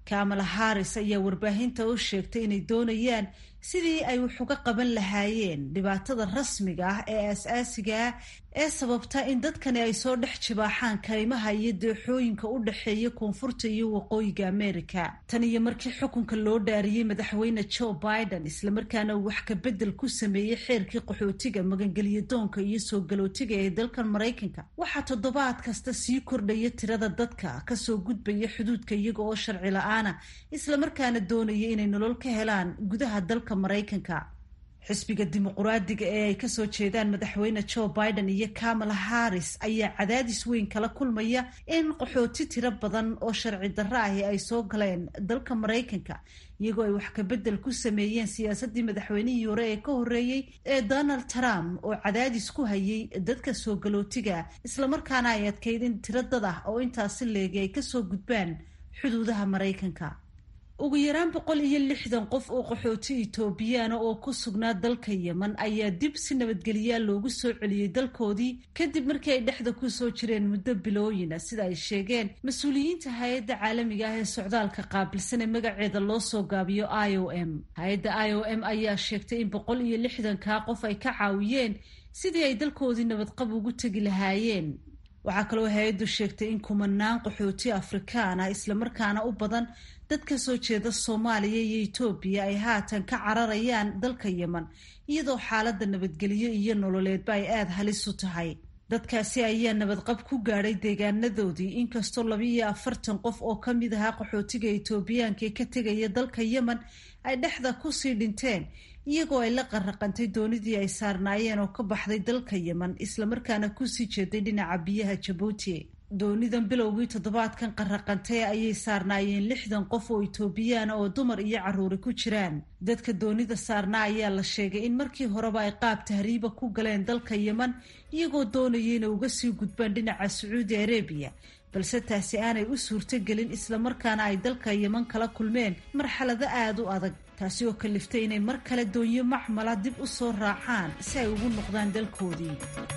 kamala harris ayaa warbaahinta u sheegtay inay doonayaan sidii ay wax uga qaban lahaayeen dhibaatada rasmiga ah ee aas-aasiga ah ee sababta in dadkani ay soo dhex jibaaxaan kaymaha iyo deexooyinka u dhexeeya koonfurta iyo waqooyiga america tan iyo markii xukunka loo dhaariyey madaxweyne joe biden islamarkaana uu wax ka bedel ku sameeyey xeerkii qaxootiga magangelya doonka iyo soo galootiga ee dalkan maraykanka waxaa toddobaad kasta sii kordhaya tirada dadka kasoo gudbaya xuduudka iyaga oo sharci la-aana islamarkaana doonaya inay nolol ka helaan gudaha dalka maraykanka xisbiga dimuquraadiga ee ay kasoo jeedaan madaxweyne joe biden iyo kamala harris ayaa cadaadis weyn kala kulmaya in qaxooti tiro badan oo sharci darro ahi ay soo galeen dalka maraykanka iyagoo ay wax kabedel ku sameeyeen siyaasadii madaxweynihii hore ee ka horeeyey ee donald trump oo cadaadis ku hayay dadka soo galootiga islamarkaana ay adkayd in tiro dad ah oo intaasi leegi ay kasoo gudbaan xuduudaha maraykanka ugu yaraan boqol iyo lixdan qof oo qaxooti etoobiyaana oo ku sugnaa dalka yemen ayaa dib si nabadgelyaa loogu soo celiyey dalkoodii kadib markii ay dhexda kusoo jireen muddo bilooyina sida ay sheegeen mas-uuliyiinta hay-adda caalamiga ah ee socdaalka qaabilsan ee magaceeda loo soo gaabiyo i o m hay-adda i o m ayaa sheegtay in boqol iyo lixdankaa qof ay ka caawiyeen sidii ay dalkoodii nabadqab ugu tegi lahaayeen waxaa kaloo hay-addu sheegtay in kumanaan qaxooti afrikaan ah islamarkaana u badan dad ka soo jeeda soomaaliya iyo etoobiya ay haatan ka cararayaan dalka yemen iyadoo xaaladda nabadgelyo iyo nololeedba ay aada halis u tahay dadkaasi ayaa nabadqab ku gaadhay deegaanadoodii inkastoo laba iyo afartan qof oo ka mid ahaa qaxootiga etoobiyaanka ee ka tegaya dalka yemen ay dhexda kusii dhinteen iyagoo ay la qarraqantay doonidii ay saarnaayeen oo ka baxday dalka yemen islamarkaana kusii jeeday dhinaca biyaha jabuuti doonidan bilowgii toddobaadkan qarraqantay ayay saarnaayeen lixdan qof oo etoobiyaana oo dumar iyo carruuri ku jiraan dadka doonida saarnaa ayaa la sheegay in markii horeba ay qaab tahriiba ku galeen dalka yemen iyagoo doonaya inay uga sii gudbaan dhinaca sacuudi arabiya balse taasi aanay u suurtogelin islamarkaana ay dalka yemen kala kulmeen marxalado aada u adag taasi oo kaliftay inay mar kale doonyo macmala dib u soo raacaan si ay ugu noqdaan dalkoodii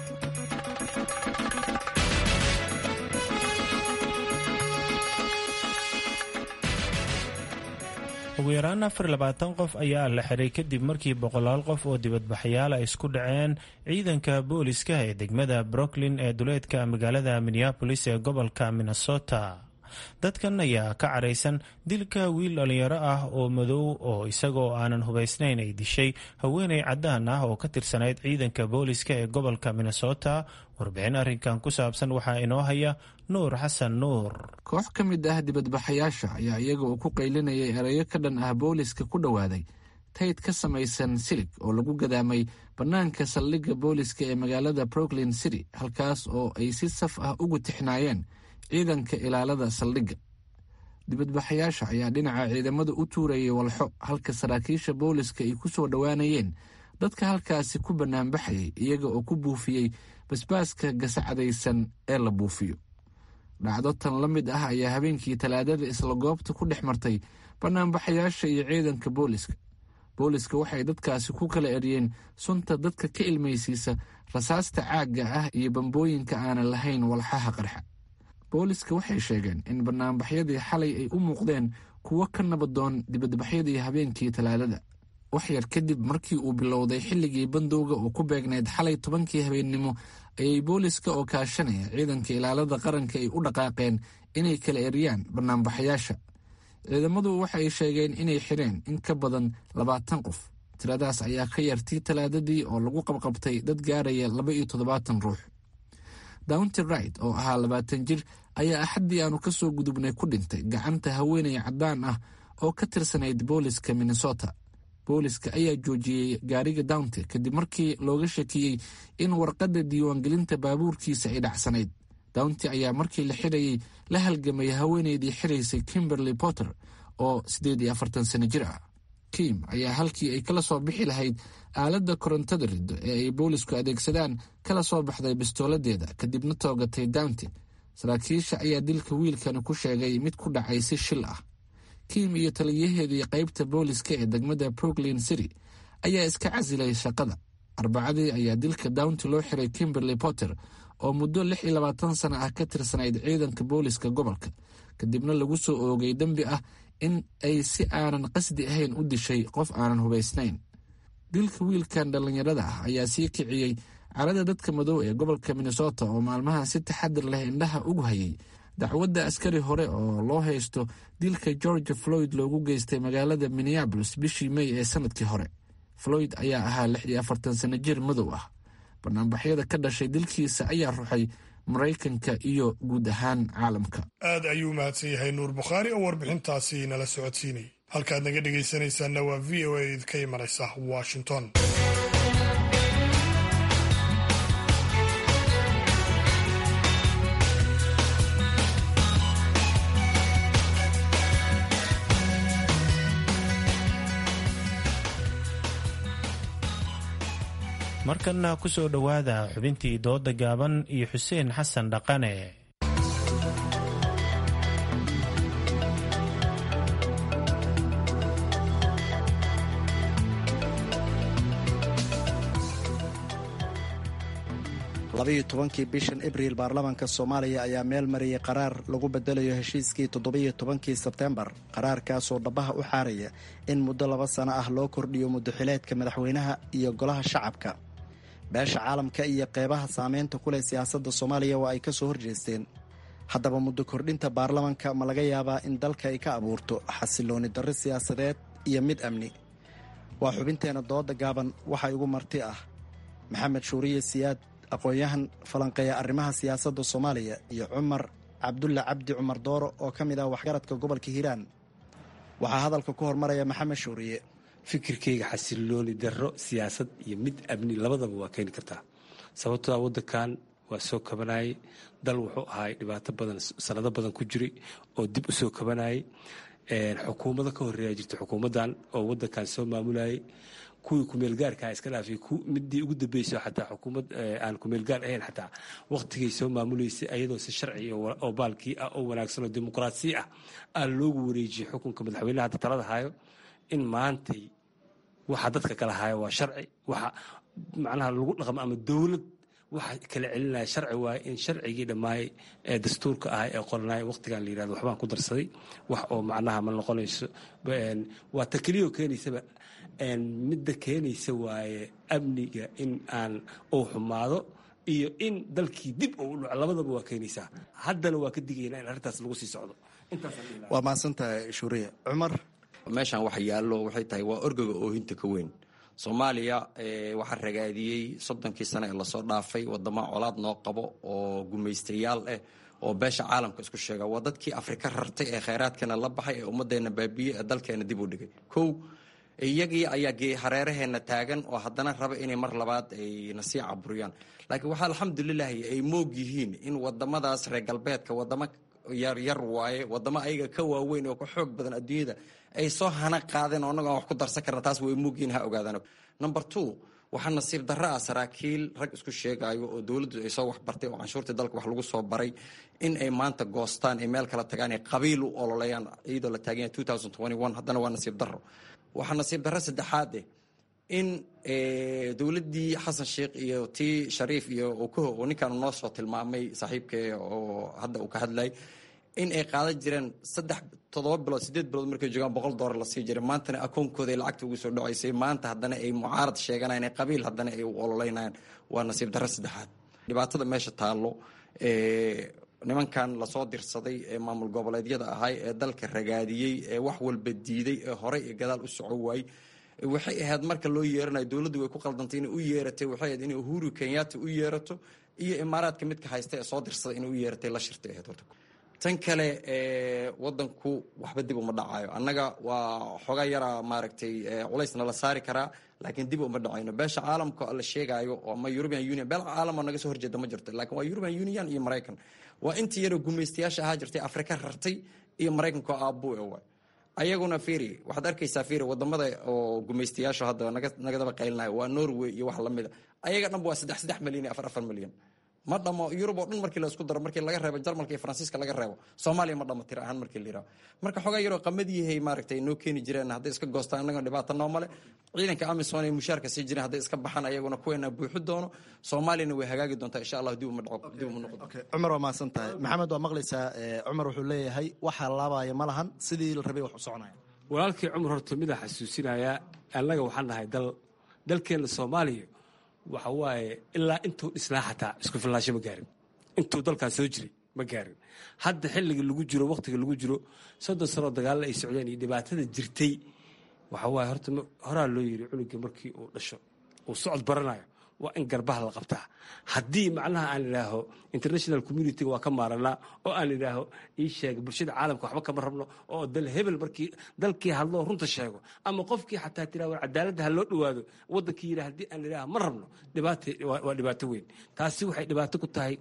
ugu yaraan afar labaatan qof ayaa la xiray kadib markii boqolaal qof oo dibadbaxyaal ay isku dhaceen ciidanka booliska ee degmada brooklyn ee duleedka magaalada minneabolis ee gobolka minnesota dadkan ayaa ka caraysan dilka wiil dhallinyaro ah oo madow oo isagoo aanan hubaysnayn ay dishay haweeney caddaan ah oo ka tirsanayd ciidanka booliska ee gobolka minnesota warbixin arrinkan ku saabsan waxaa inoo haya nuur xasan nuur koox ka mid ah dibadbaxayaasha ayaa iyaga oo ku qaylinayay erayo ka dhan ah booliska ku dhowaaday tayd ka samaysan silig oo lagu gadaamay bannaanka saldhigga booliska ee magaalada brooklyn city halkaas oo ay si saf ah ugu tixnaayeen ciidanka ilaalada saldhigga dibadbaxayaasha ayaa dhinaca ciidamada u tuurayay walxo halka saraakiisha booliska ay ku soo dhowaanayeen dadka halkaasi ku bannaanbaxayay iyaga oo ku buufiyey basbaaska gasacadaysan ee la buufiyo dhacdo tan la mid ah ayaa habeenkii talaadada isla goobta ku dhex martay bannaanbaxayaasha iyo ciidanka booliska booliska waxay dadkaasi ku kala eryeen sunta dadka ka ilmaysiisa rasaasta caagga ah iyo bambooyinka aanan lahayn walxaha qarxa booliska waxay sheegeen in bannaanbaxyadii xalay ay u muuqdeen kuwo ka nabadoon dibadbaxyadii habeenkii talaadada waxyar kadib markii uu bilowday xilligii bandowga oo ku beegnayd xalay tobankii habeennimo ayay booliska oo kaashanaya ciidanka ilaalada qaranka ay u dhaqaaqeen inay kala eryaan bannaanbaxayaasha ciidamadu waxay sheegeen inay xireen in ka badan labaatan qof tiradaas ayaa ka yartii talaadadii oo lagu qabqabtay dad gaaraya laba iyo toddobaatan ruux downty right oo ahaa labaatan jir ayaa axaddii aanu ka soo gudubnay ku dhintay gacanta haweeney caddaan ah oo ka tirsanayd booliska minnesota booliska ayaa joojiyey gaariga downty kadib markii looga shakiyey in warqadda diiwaangelinta baabuurkiisa ay dhacsanayd downty ayaa markii la xirayey la halgamay haweeneydii xiraysay kimberly potter oo siddeed iyo afartan sano jir ah kim ayaa halkii ay kala soo bixi lahayd aaladda korontada riddo ee ay boolisku adeegsadaan kala soo baxday bistooladeeda kadibna toogatay downty saraakiisha ayaa dilka wiilkani ku sheegay mid ku dhacay si shil ah kim iyo taliyaheedii qaybta booliska ee degmada brooklyn city ayaa iska casilay shaqada arbacadii ayaa dilka downty loo xiray kimberly potter oo muddo lix iyo labaatan sana ah ka tirsanayd ciidanka booliska gobolka kadibna lagu soo oogay dembi ah in ay si aanan qasdi ahayn u dishay qof aanan hubaysnayn dilka wiilkan dhallinyarada ah ayaa sii kiciyey carada dadka madow ee gobolka minnesota oo maalmahan si taxadir leh indhaha ugu hayay dacwadda askari hore oo loo haysto dilka george floyd loogu geystay magaalada minneabolis bishii may ee sanadkii hore floyd ayaa ahaa lix iyo afartan sano jir madow ah banaanbaxyada ka dhashay dilkiisa ayaa ruxay maraykanka iyo guud ahaan caalamka aad ayuu mahadsan yahay nuur bukhaari oo warbixintaasi nala socodsiinayay halkaad naga dhegaysanaysaanna waa v o a idka imanaysa washington markanna ku soo dhowaada xubintii dooda gaaban iyo xuseen xasan dhaqane labayo tobankii bishan abriil baarlamaanka soomaaliya ayaa meel mariyay qaraar lagu bedelayo heshiiskii toddobiyo tobankii sebtembar qaraarkaasoo dhabaha u xaaraya in muddo laba sano ah loo kordhiyo muddoxileedka madaxweynaha iyo golaha shacabka beesha caalamka iyo qeybaha saameynta ku leh siyaasadda soomaaliya waa ay ka soo horjeesteen haddaba muddo kordhinta baarlamanka ma laga yaabaa in dalka ay ka abuurto xasilooni darri siyaasadeed iyo mid amni waa xubinteena dooda gaaban waxaa igu marti ah maxamed shuuriye siyaad aqoon-yahan falanqeeya arrimaha siyaasadda soomaaliya iyo cumar cabdulle cabdi cumar dooro oo ka mid ah waxgaradka gobolka hiiraan waxaa hadalka ku hormaraya maxamed shuuriye fikirkayga xasilooni darro siyaasad iyo mid amni labadaba waa keeni kartaa sababtoo a waddankan waa soo kabanayay dal wuxuu ahay dhibaato badan sanado badan ku jiray oo dib u soo kabanayay xukuumado ka horreeya jirta xukuumaddan oo waddankan soo maamulayay kuwii kumeelgaarkaa iska dhaafay midii ugu dambeysa xataa xukuumad aan kumeelgaar ahayn xataa waqtigay soo maamuleysay ayadoo si sharci oo baalkii ah oo wanaagsan oo dimuqraasi ah aa loogu wareejiyey xukunka madaxweynaha hadda talada hayo in maantay waxa dadka kala hayo waa sharci waxa macnaha lagu dhaqmo ama dowlad waxa kala celinaya sharci waaye in sharcigii dhammaay ee dastuurka ah ee qoranaya waqtigan la yirahdo waxbaan ku darsaday wax oo macnaha ma noqonayso waa ta keliyoo keenaysaba midda keenaysa waaye amniga in aan uu xumaado iyo in dalkii dib uu dhaco labadaba waa keenaysaa haddana waa ka digayna in arrintaas lagu sii socdo waa mahadsantahay shuuriye cumar meeshan wax yaallo waxay tahay waa orgaga oohinta ka weyn soomaaliya waxaa ragaadiyey soddonkii sane ee lasoo dhaafay wadamo colaad noo qabo oo gumaystayaal ah oo beesha caalamka isku sheega waa dadkii afrika rartay ee khayraadkeena la baxay ee ummaddeena baabiye ee dalkeena dib u dhigay kow iyagii ayaa hareeraheena taagan oo haddana raba inay mar labaad ay nasii caburiyaan laakiin waxaa alxamdulilahi ay moog yihiin in wadamadaas reer galbeedka wadamo yaryar waaye wadamo ayaga ka waaweyn oo ka xoog badan adduunyada ay soo hana qaadeen oo annago aan wax ku darsan karna taas way moogyihin ha ogaadaan number two waxaa nasiib darro ah saraakiil rag isku sheegayo oo dowladdu ay soo waxbartay oo canshuurtii dalka wax lagu soo baray in ay maanta goostaan ay meel kala tagaan ay qabiil u ololeeyaan iyadoo la taagan yahay haddana waa nasiib darro waxaa nasiib darro saddexaad eh in dowladdii xasan sheikh iyo tii shariif iyo okoho oo ninkaan noo soo tilmaamay saaxiibkee oo hadda uu ka hadlayay in ay qaadan jireen saddex toddoba bilood sideed bilood markay joogaan boqol doolar la sii jiray maantana akoonkooda ay lacagta ugu soo dhacaysay maanta haddana ay mucaarad sheeganayaan ee qabiil haddana ay u ololeynayaan waa nasiib darro saddexaad dhibaatada meesha taallo nimankan lasoo dirsaday ee maamul goboleedyada ahay ee dalka ragaadiyey ee wax walba diiday ee horey iyo gadaal u soco waayey waxay ahayd marka loo yeeranayo dowladdu way ku qaldantay inay u yeeratay waxay ahayd inay uhuru kenyatta u yeerato iyo imaaraadka midka haysta ee soo dirsaday inay u yeeratay la shirtay ahayd horta tan kale wadanku waxba dib uma dhacayo annaga waa xoogaa yara maaragtay culaysna la saari karaa laakiin dib uma dhacayno beesha caalamka la sheegaayo ama european union beel caalamo naga soo horjeeda ma jirto laakiin waa european union iyo maraykan waa intii yaroo gumaystayaasha ahaa jirtay afrika rartay iyo maraykanka oo aabuu e waay ayaguna firi waxaad arkaysaa firi wadamada oo gumaystayaasha hadda nagadaba qaylinaya waa norway iyo wax lamida ayaga dhanba waa saddex saddex milyan iyo afar afar milyan ma dhamo yurub oo dhan markii la isku daro markii laga reebo jarmalka iyo faransiiska laga reebo soomaaliya ma dhamo tira ahaan markii la yiraho marka xogaa yaroo qamadiyahay maaragtay noo keeni jireen hadday iska goostaan annaga dhibaato noomale ciidanka amisom ay mushaarka sii jireen hadday iska baxaan ayaguna kuweena buuxi doono soomaaliyana way hagaagi doontaa insha allah dib uma dhaco dib uma noqdo cumar waa mahadsan tahay maxamed waa maqlaysaa cumar wuxuu leeyahay waxaa laabaya ma lahan sidii la rabay wax u soconaya walaalkii cumar horta midaa xasuusinayaa annaga waxaan nahay dal dalkeenna soomaaliya waxa waaye ilaa intuu dhisnaa xataa isku fillaasho ma gaarin intuu dalkaas soo jiray ma gaarin hadda xilliga lagu jiro wakhtiga lagu jiro soddon sanoo dagaalla ay socdeen iyo dhibaatada jirtay waxa waaye horta horaa loo yiri cunuga markii uu dhasho uu socod baranayo waa in garbaha la qabtaa haddii macnaha aan idhaaho international communitiga waa ka maaranaa oo aan idhaaho ii sheega bulshada caalamka waxba kama rabno oo dal hebel markii dalkii hadloo runta sheego ama qofkii xataa tiraa war cadaaladda ha loo dhowaado waddankii yidhaa haddii aan idhaaho ma rabno dhibaata waa dhibaato weyn taasi waxay dhibaato ku tahay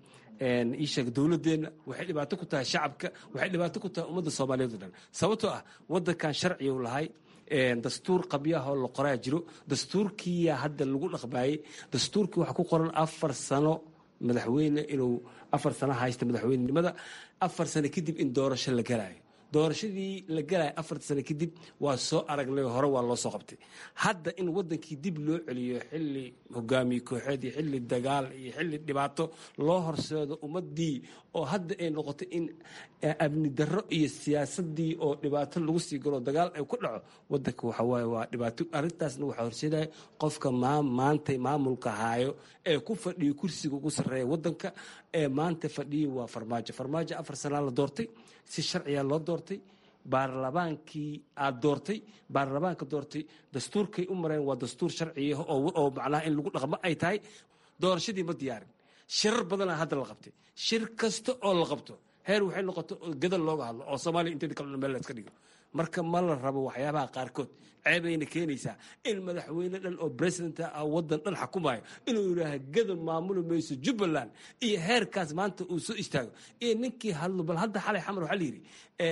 ii sheega dowladeenna waxay dhibaato ku tahay shacabka waxay dhibaato ku tahay ummadda soomaaliyeed o dhan sababtoo ah waddankan sharciga u lahay dastuur qabyahoo la qoraa jiro dastuurkiiyaa hadda lagu dhaqmaayey dastuurkii waxaa ku qoran afar sano madaxweyne inuu afar sano haysta madaxweynenimada afar sano kadib in doorasho la galaayo doorashadii la galaya afarta sano kadib waa soo aragnay hore waa loo soo qabtay hadda in wadankii dib loo celiyo xili hogaamiye kooxeed iyo xili dagaal iyo xili dhibaato loo horseedo ummadii oo hadda ay noqotay in amni darro iyo siyaasadii oo dhibaato lagu sii galo dagaal ay ku dhaco wadanka waxawaaye waa dhibaato arrintaasna waxaa horseedaya qofka maanta maamulka haayo ee ku fadhiyo kursiga ugu sarreeya wadanka ee maanta fadhiya waa farmaajo farmaajo afar sanaa la doortay si sharciga loo doortay baarlamaankii aad doortay baarlamaanka doortay dastuurkay u mareen waa dastuur sharciya oo macnaha in lagu dhaqmo ay tahay doorashadii ma diyaarin shirar badana hadda la qabtay shir kasta oo la qabto heer waxay noqoto gadal looga hadlo oo soomaaliya inteeda kale meel la iska dhigo marka ma la rabo waxyaabaha qaarkood ceebayna keenaysaa in madaxweyne dhan oo president ah wadan dhan xukumayo inuu yidhaaha gadal maamuli mayso jubbaland iyo heerkaas maanta uu soo istaago iyo ninkii hadlo bal hadda xalay xamar waxaa la yidhi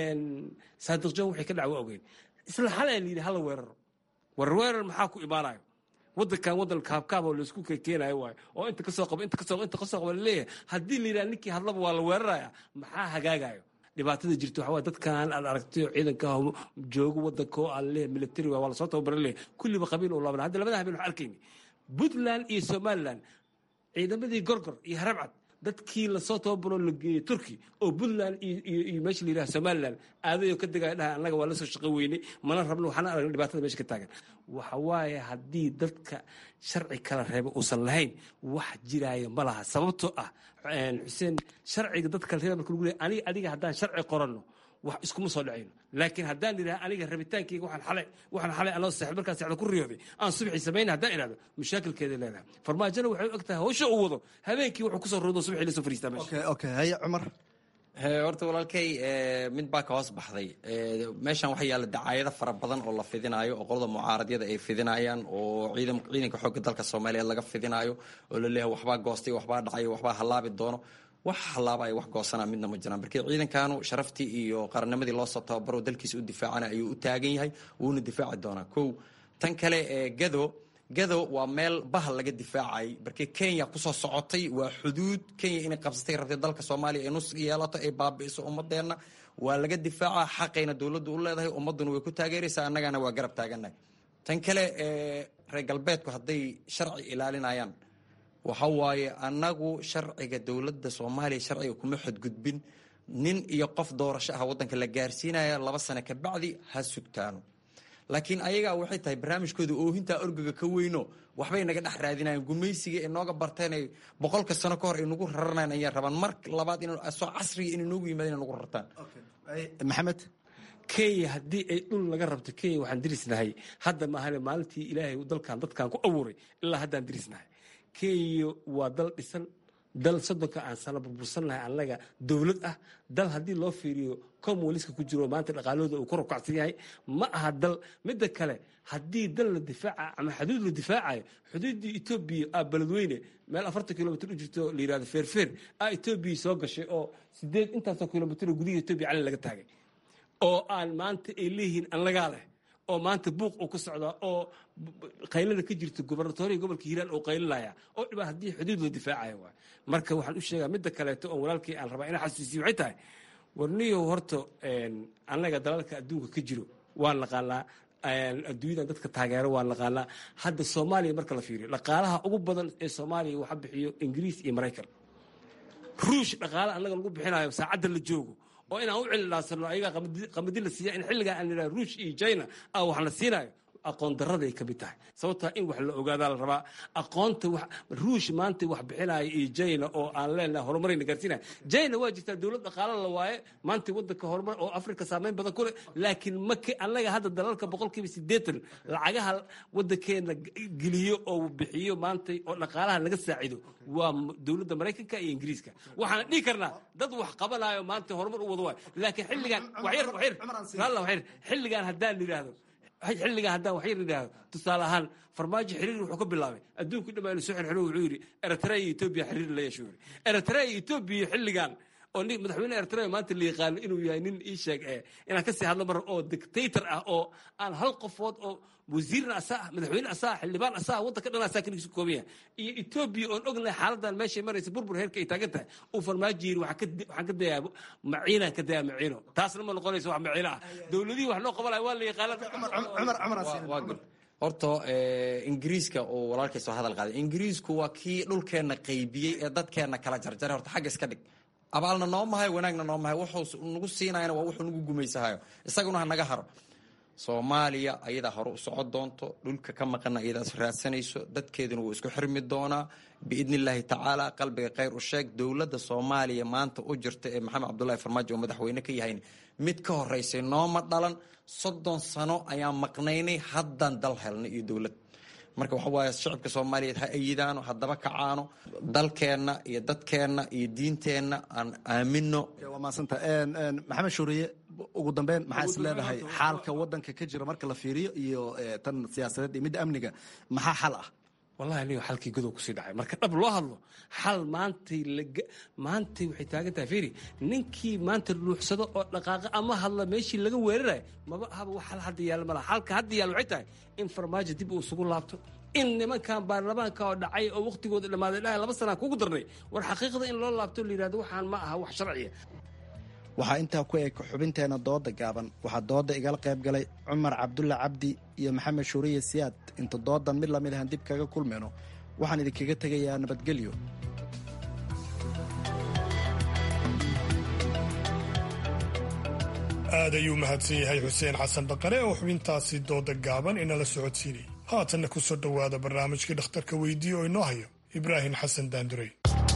saadiq john waxay ka dhacwo ogeyn isla xalay la yidhi hala weeraro war weerar maxaa ku imaanayo wadankan wadan kaabkaab oo laisku keenayo waayo oo inta kasoo qabo inta kasoo inta kasoo qabo laleeyahay haddii la yidhaha ninkii hadlaba waa la weeraraya maxaa hagaagayo dhibaatada jirta waxaa dadkan aad aragtay oo ciidanka joogo wadanka oo aan leeyahay military waa lasoo tababaran leeyahay kulliba qabiil oo laaban hadda labada habeen waxaan arkayni puntland iyo somaliland ciidamadii gorgor iyo harabcad dadkii lasoo tababaroo la geeyey turki oo puntland iyo meesha la yidhaha somaliland aadayoo ka degaya dhaha annaga waa la soo shaqo weynay mana rabno waxaana aragna dhibaatada meesha ka taagan waxa waaye haddii dadka sharci kala reeba uusan lahayn wax jiraayo ma laha sababtoo ah xuseen sharciga dadka kala reeba marka lagu leeyahay aniga adiga haddaan sharci qoranno wax iskuma soo dhacayno laakiin haddaan idhaha aniga rabitaankayga waxaan xalay waxaan xalay anoo seexd markaan seexda ku riyooday aan subaxii samayna haddaan idhahdo mashaakilkeeday leedahay farmaajona waxay u eg tahay hawsha uu wado habeenkii wuxuu kusoo roodo subaxii la soo fariistaa meesha okay haye cumar horta walaalkay mid baa ka hoos baxday meeshan waxaa yaalla dacaayado fara badan oo la fidinaayo oo qolada mucaaradyada ay fidinayaan oo ciidan ciidanka xoogga dalka soomaaliyeed laga fidinaayo oo la leeyahay waxbaa goostay waxbaa dhacayo waxbaa hallaabi doono wax hallaaba ay wax goosana midna ma jiraan markii ciidankanu sharaftii iyo qarannimadii loosoo tababaro dalkiisa u difaacana ayuu u taagan yahay wuuna difaaci doonaa kow tan kale ee gado gado waa meel bahal laga difaacay markii kenya kusoo socotay waa xuduud kenya inay qabsatay rabtay dalka soomaaliya ay nus yeelato ay baabi'iso ummadeenna waa laga difaaca xaqayna dowladdu u leedahay ummadduna way ku taageeraysaa annagana waa garab taagannahay tan kale reer galbeedku hadday sharci ilaalinayaan waxa waaye annagu sharciga dowladda soomaaliya sharciga kuma xadgudbin nin iyo qof doorasho ah waddanka la gaarsiinaya laba sano ka bacdi ha sugtaano laakiin ayagaa waxay tahay barnaamijkooda oohintaa orgaga ka weyno waxbay naga dhex raadinayan gumaysiga ay nooga barteenay boqolka sano ka hor ay nagu raranayn ayay rabaan mar labaad soo casriga inay noogu yimaadeen inay nagu rartaan maxamed kenya haddii ay dhul laga rabto kenya waxaan dirisnahay hadda maahane maalintii ilaahay dalkan dadkan ku abuuray ilaa haddaan dirisnahay kenya waa dal dhisan dal soddonka aan sano burbursannahay annaga dowlad ah dal haddii loo fiiriyo comwaliska ku jiro maanta dhaqaalahooda uu ku rukacsan yahay ma aha dal midda kale haddii dal la difaaca ama xuduud la difaacayo xuduuddii etoobiya aa beledweyne meel afartan kilomitr u jirto la yirahdo feerfeer aa etoobiya soo gashay oo sideed intaasoo kilomitr oo gudihi etoobiya cali laga taagay oo aan maanta ay leeyihiin annagaa leh oo maanta buuq uu ka socdaa oo qaylada ka jirta gobernatoriya gobolka hiiraan oo qaylinaya oo dhibaa haddii xuduud la difaacaya waay marka waxaan u sheegaa midda kaleeto oo walaalkii aan rabaa inaan xasuusiyo waxay tahay warniyow horta annaga dalalka adduunka ka jiro waan naqaanaa adduunyadan dadka taageero waan naqaanaa hadda soomaaliya marka la fiiriyo dhaqaalaha ugu badan ee soomaaliya waxa bixiyo ingiriis iyo maraykan ruush dhaqaale annaga lagu bixinayo saacadda la joogo oo inaan u cililaansano ayagaa qamadi la siiya in xilligaa aan nidhaha ruush iyo china ah wax la siinayo aqoon daraday ka mid tahay sababtaa in wax la ogaadaa la rabaa aqoonta ruush maanta wax bixinaya iyo jina oo aan leenahay horumarayna gaarsiinaya jina waa jirtaa dowlad dhaqaalo la waaye maanta wadanka horumar oo afrika saameyn badan ku leh laakiin maka annaga hadda dalalka boqolkiiba siddeetan lacagaha wadankeena geliyo oo bixiyo maanta oo dhaqaalaha naga saacido waa dowladda maraykanka iyo ingiriiska waxaan dhihi karnaa dad wax qabanayo maanta horumar u wada waayo laakiin xilligan waxyar waxyar waxyar xilligan haddaan yidhaahdo xilligan haddaan wax yar idhaahdo tusaale ahaan farmaajo xiriir wuxuu ka bilaabay adduunku dhammaa inu soo xirxiro wuxuu yidhi eritrea iyo etoobiya xiriir la yeesho yidhi eritrea iyo etoobiya xilligan oo nin madaxweyne eritrea maanta la yaqaano inuu yahay nin ii sheeg ee inaan kasii hadlo mar oo dictator ah oo aan hal qofood oo wasiirna asaa ah madaxweyne asaa ah xildhibaan asaa ah waddanka dhan asaa kaligiisu kooban yahay iyo etoobiya oon ognahay xaaladan meeshay maraysa burbur heerka ay taagan tahay uu farmaajo yidhi waxaan ka dayaa maciinaan ka dayaa maciino taasna ma noqonayso wax maciino ah dowladihii wax noo qabanaya waa la yaqaana horta ingiriiska oo walaalkay soo hadal qaaday ingiriisku waa kii dhulkeenna qaybiyey ee dadkeenna kala jarjaray horta xagga iska dhig abaalna noo mahayo wanaagna noo mahayo wuxuu nagu siinayana waa wuxuu nagu gumaysahayo isaguna ha naga haro soomaaliya ayadaa hore u socon doonto dhulka ka maqana ayadaas raadsanayso dadkeeduna wuu isku xirmi doonaa biidni illaahi tacaala qalbiga khayr u sheeg dowladda soomaaliya maanta u jirta ee maxamed cabdullahi farmaajo oo madaxweyne ka yahayn mid ka horeysay nooma dhalan soddon sano ayaan maqnaynay haddaan dal helnay iyo dowlad marka waxa waaye shacabka soomaaliyeed ha ayidaano haddaba kacaano dalkeenna iyo dadkeenna iyo diinteenna aan aamino waa maasanta maxamed shuuriye ugu dambeyn maxaa is leedahay xaalka wadanka ka jira marka la fiiriyo iyo tan siyaasadeed iyo midda amniga maxaa xal ah wallahi aniga xalkii godow kusii dhacay marka dhab loo hadlo xal maantay maantay waxay taagan tahay firi ninkii maanta ruuxsado oo dhaqaaqa ama hadla meeshii laga weerarayo maba ahaba wax xal hadda yaal malaha xalka hadda yaal waxay tahay in farmaajo dib uu isugu laabto in nimankan baarlamaanka oo dhacay oo waqtigooda dhammaaday dhahay laba sanaa kugu darnay war xaqiiqda in loo laabto la yidhahdo waxaan ma aha wax sharciya waxaa intaa ku eg xubinteena dooda gaaban waxaa dooda igala qayb galay cumar cabdulla cabdi iyo maxamed shuuriye siyaad inta doodan mid lamid ahan dib kaga kulmayno waxaan idinkaga tegayaa nabadgelyo aad ayuu mahadsan yahay xuseen xasan dhaqane oo xubintaasi dooda gaaban inala socodsiinayay haatanna ku soo dhowaada barnaamijkii dhakhtarka weydiiye oo inoo hayo ibraahim xasan daandurey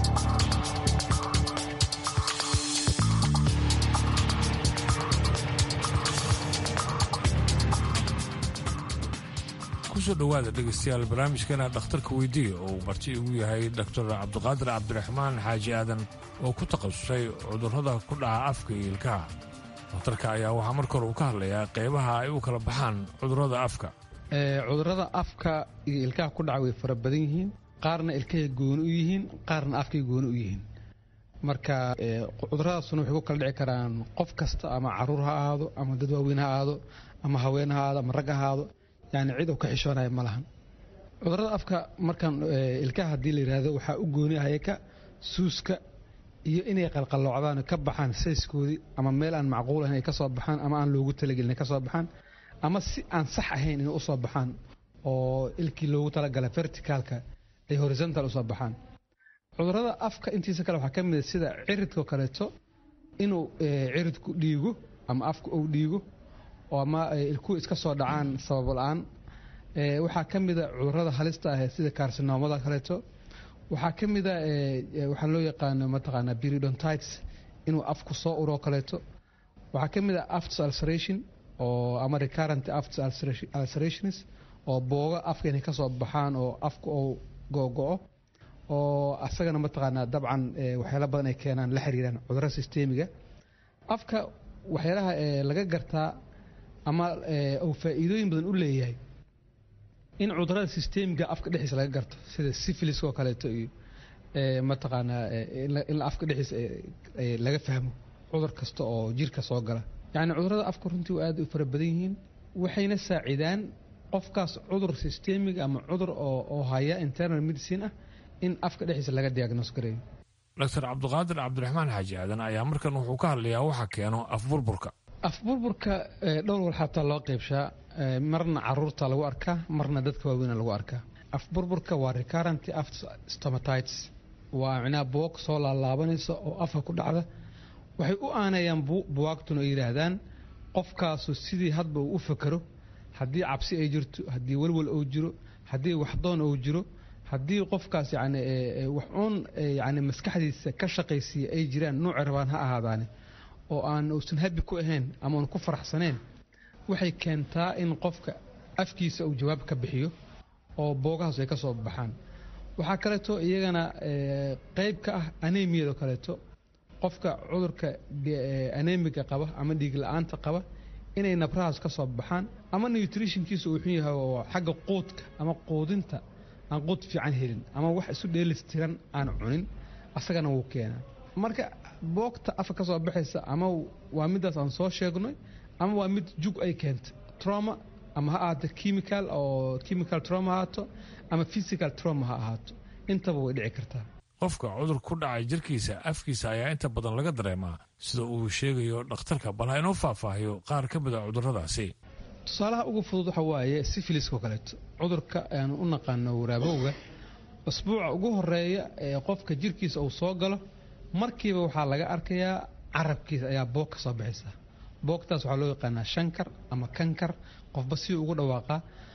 kusoo dhowaada dhegaystayaal barnaamijkeena dhakhtarka weydiiya oo uu marti igu yahay doctor cabdiqaadir cabdiraxmaan xaaji aadan oo ku takhasusay cudurrada ku dhaca afka iyo ilkaha dhakhtarka ayaa waxaa marka hore uu ka hadlayaa qaybaha ay u kala baxaan cudurrada afka cudurrada afka iyo ilkaha ku dhaca way fara badan yihiin qaarna ilkahay gooni u yihiin qaarna afkay gooni u yihiin marka cuduradaasuna waxay ku kala dhici karaan qof kasta ama caruur ha ahaado ama dad waaweyn ha ahaado ama haween ha ahaado ama rag ha ahaado yani cid uu ka xishoonaya ma lahan cudurada afka markaan ilkaha haddii la yidhaahdo waxaa u gooni ahayaka suuska iyo inay qalqalloocdaan ka baxaan sayskoodii ama meel aan macquul ahayn ay ka soo baxaan ama aan loogu talagelin ay ka soo baxaan ama si aan sax ahayn inay usoo baxaan oo ilkii loogu talagalay verticaalka ay horizontal usoo baxaan cudurada afka intiisa kale waxaa ka mid a sida ciridkao kaleeto inuu ciridku dhiigo ama afka uu dhiigo oo ama ilkuhu iska soo dhacaan sabab la-aan waxaa ka mida cudurada halista ah sida karsinoomada kaleeto waxaa ka mida waxaa loo yaqaano mataqaanaa periodontites inuu afku soo uroo kaleeto waxaa ka mid a afts ulceration oo ama recurrent afts ulcerations oo booga afka inay kasoo baxaan oo afka oo go-go-o oo asagana mataqaanaa dabcan waxyaala badan ay keenaan la xiriiraan cudurada sistemiga afka waxyaalaha laga gartaa ama uu faa'iidooyin badan u leeyahay in cudurada sistemiga afka dhexdiisa laga garto sida syphiliska oo kaleeto iyo mataqaanaa in afka dhexdiisa laga fahmo cudur kasta oo jirka soo gala yacni cudurada afka runtii aad u fara badan yihiin waxayna saacidaan qofkaas cudur systemic ama cudur oo haya internal medicine ah in afka dhexdiisa laga diagnos gareeyo doctor cabdiqaadir cabdiraxmaan xaaji aadan ayaa markan wuxuu ka hadlayaa waxa keeno afburburka afburburka dhowr wal xataa loo qeybshaa marna caruurta lagu arkaa marna dadka waaweyna lagu arkaa afburburka waa recurrent after stomatitis waa micnaha buwag soo laalaabanaysa oo afka ku dhacda waxay u aanayaan buwaagtuna ay yidhaahdaan qofkaasu sidii hadba uu u fakero haddii cabsi ay jirto haddii welwel uu jiro haddii waxdoon uu jiro haddii qofkaas yani wax uun yani maskaxdiisa ka shaqaysiiya ay jiraan nuuci rabaan ha ahaadaane oo aan uusan habi ku ahayn ama uun ku faraxsaneen waxay keentaa in qofka afkiisa uu jawaab ka bixiyo oo boogahaas ay ka soo baxaan waxaa kaleeto iyagana qeyb ka ah anemiyado kaleeto qofka cudurka anemiga qaba ama dhiig la-aanta qaba inay nabrahaas ka soo baxaan ama nutritionkiisa uu xun yahay oo xagga quudka ama quudinta aan quud fiican helin ama wax isu dheelistiran aan cunin asagana wuu keenaa marka boogta afka ka soo baxaysa ama waa midaas aan soo sheegnay ama waa mid jug ay keentay trauma ama ha ahaato chemical oo chemical trauma ha ahaato ama physical trauma ha ahaato intaba way dhici kartaa qofka cudur ku dhacay jirkiisa afkiisa ayaa inta badan laga dareemaa sida uu sheegayo dhakhtarka bal ha inoo faahfaahiyo qaar ka mid a cudurradaasi tusaalaha ugu fudud waxa waaye sifiliska oo kaleeto cudurka aanu u naqaano waraabowga usbuuca ugu horeeya ee qofka jirkiisa uu soo galo markiiba waxaa laga arkayaa carabkiisa ayaa boog ka soo baxaysa boogtaas waxaa loo yaqaanaa shankar ama kankar qofba si ugu dhawaaqaa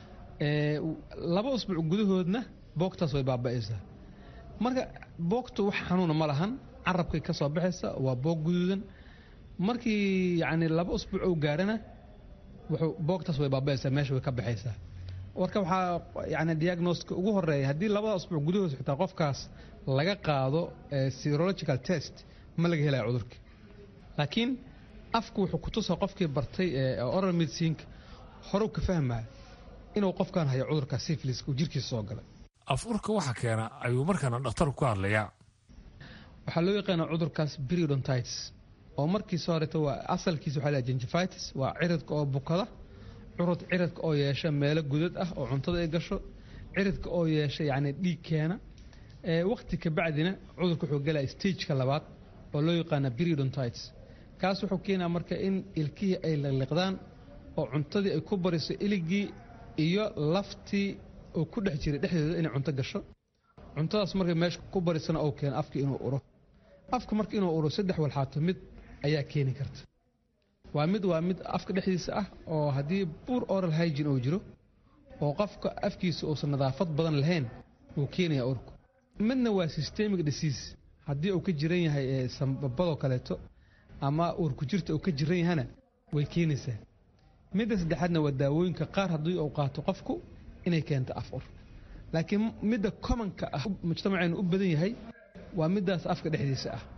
laba usbuuc gudahoodna boogtaas way baaba'aysaa marka boogtu wax xanuuna ma lahan carabkay ka soo baxaysa waa boog guduudan markii yacni laba usbuuc uu gaarana wuxuu boogtaas way baaba'aysaa meesha way ka baxaysaa marka waxaa yani diagnoska ugu horeeya haddii labada usbuuc gudahood xitaa qofkaas laga qaado serological test ma laga helaya cudurka laakiin afku wuxuu kutusaa qofkii bartay oral medicinka horew ka fahmaya inuu qofkan hayo cudurka syphiliska uu jirkiisa soo galay afurka waxa keena ayuu markaana dhakhtarku ka hadlayaa waxaa loo yaqaanaa cudurkaas periodontitis oo markiisa horeeto waa asalkiisa waxaa la gingivitis waa ciridka oo bukada curud ciridka oo yeesha meelo gudad ah oo cuntada ay gasho ciridka oo yeesha yacni dhiig keena waqti ka bacdina cudurka wuxuu galaya stageka labaad oo loo yaqaana periodontitis kaas wuxuu keenaa marka in ilkihii ay liqliqdaan oo cuntadii ay ku bariso iligii iyo laftii oo ku dhex jiray dhexdeeda inay cunto gasho cuntadaas markay meesha ku barisana oo keena afka inuu uro afka marka inuu uro saddex walxaato mid ayaa keeni karta waa mid waa mid afka dhexdiisa ah oo haddii buur oral hygin uu jiro oo qofka afkiisa uusan nadaafad badan lahayn uu keenaya urku midna waa systemic disease haddii uu ka jiran yahay sambabadoo kaleeto ama uurku jirta uu ka jiran yahana way keenaysaa midda saddexaadna waa daawooyinka qaar haddii uu qaato qofku inay keento af ur laakiin midda commonka ah mujtamaceenu u badan yahay waa middaas afka dhexdiisa ah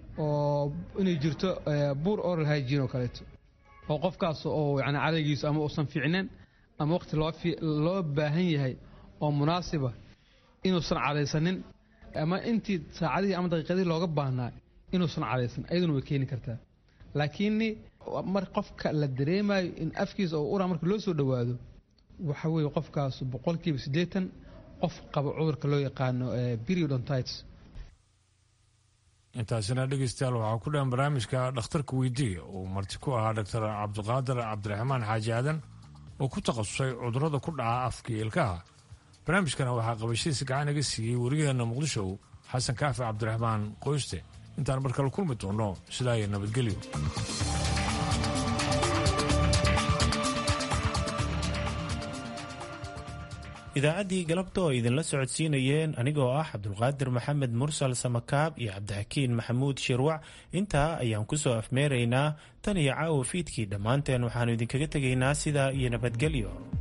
oo inay jirto buur oral hygin oo kaleeto oo qofkaas oo yani cadaygiisu ama uusan fiicneen ama waqti loo baahan yahay oo munaasiba inuusan cadaysanin ama intii saacadihii ama daqiiqadihii looga baahnaa inuusan cadaysan ayaduna way keeni kartaa laakiin mar qofka la dareemayo in afkiisa oo ura marka loo soo dhowaado waxa weeye qofkaas boqolkiiba siddeetan qof qaba cudurka loo yaqaano periodontitis intaasina dhegeystayaal waxaa ku dhan barnaamijka dhakhtarka weydiiya uu marti ku ahaa doctor cabdiqaadir cabdiraxmaan xaaji aadan oo ku takhasusay cudurrada ku dhaca afka iyo ilkaha barnaamijkana waxaa qabashadiisa gacan iga siiyey wariyaheenna muqdisho xasan kaafi cabdiraxmaan qoyste intaan mar kale kulmi doono sidaa iyo nabadgelyo idaacaddii galabta oo idinla socodsiinayeen anigoo ah cabdulqaadir maxamed mursal samakaab iyo cabdixakiin maxamuud shirwac intaa ayaan ku soo afmeeraynaa tan iyo caawa fiidkii dhammaanteen waxaannu idinkaga tegaynaa sidaa iyo nabadgelyo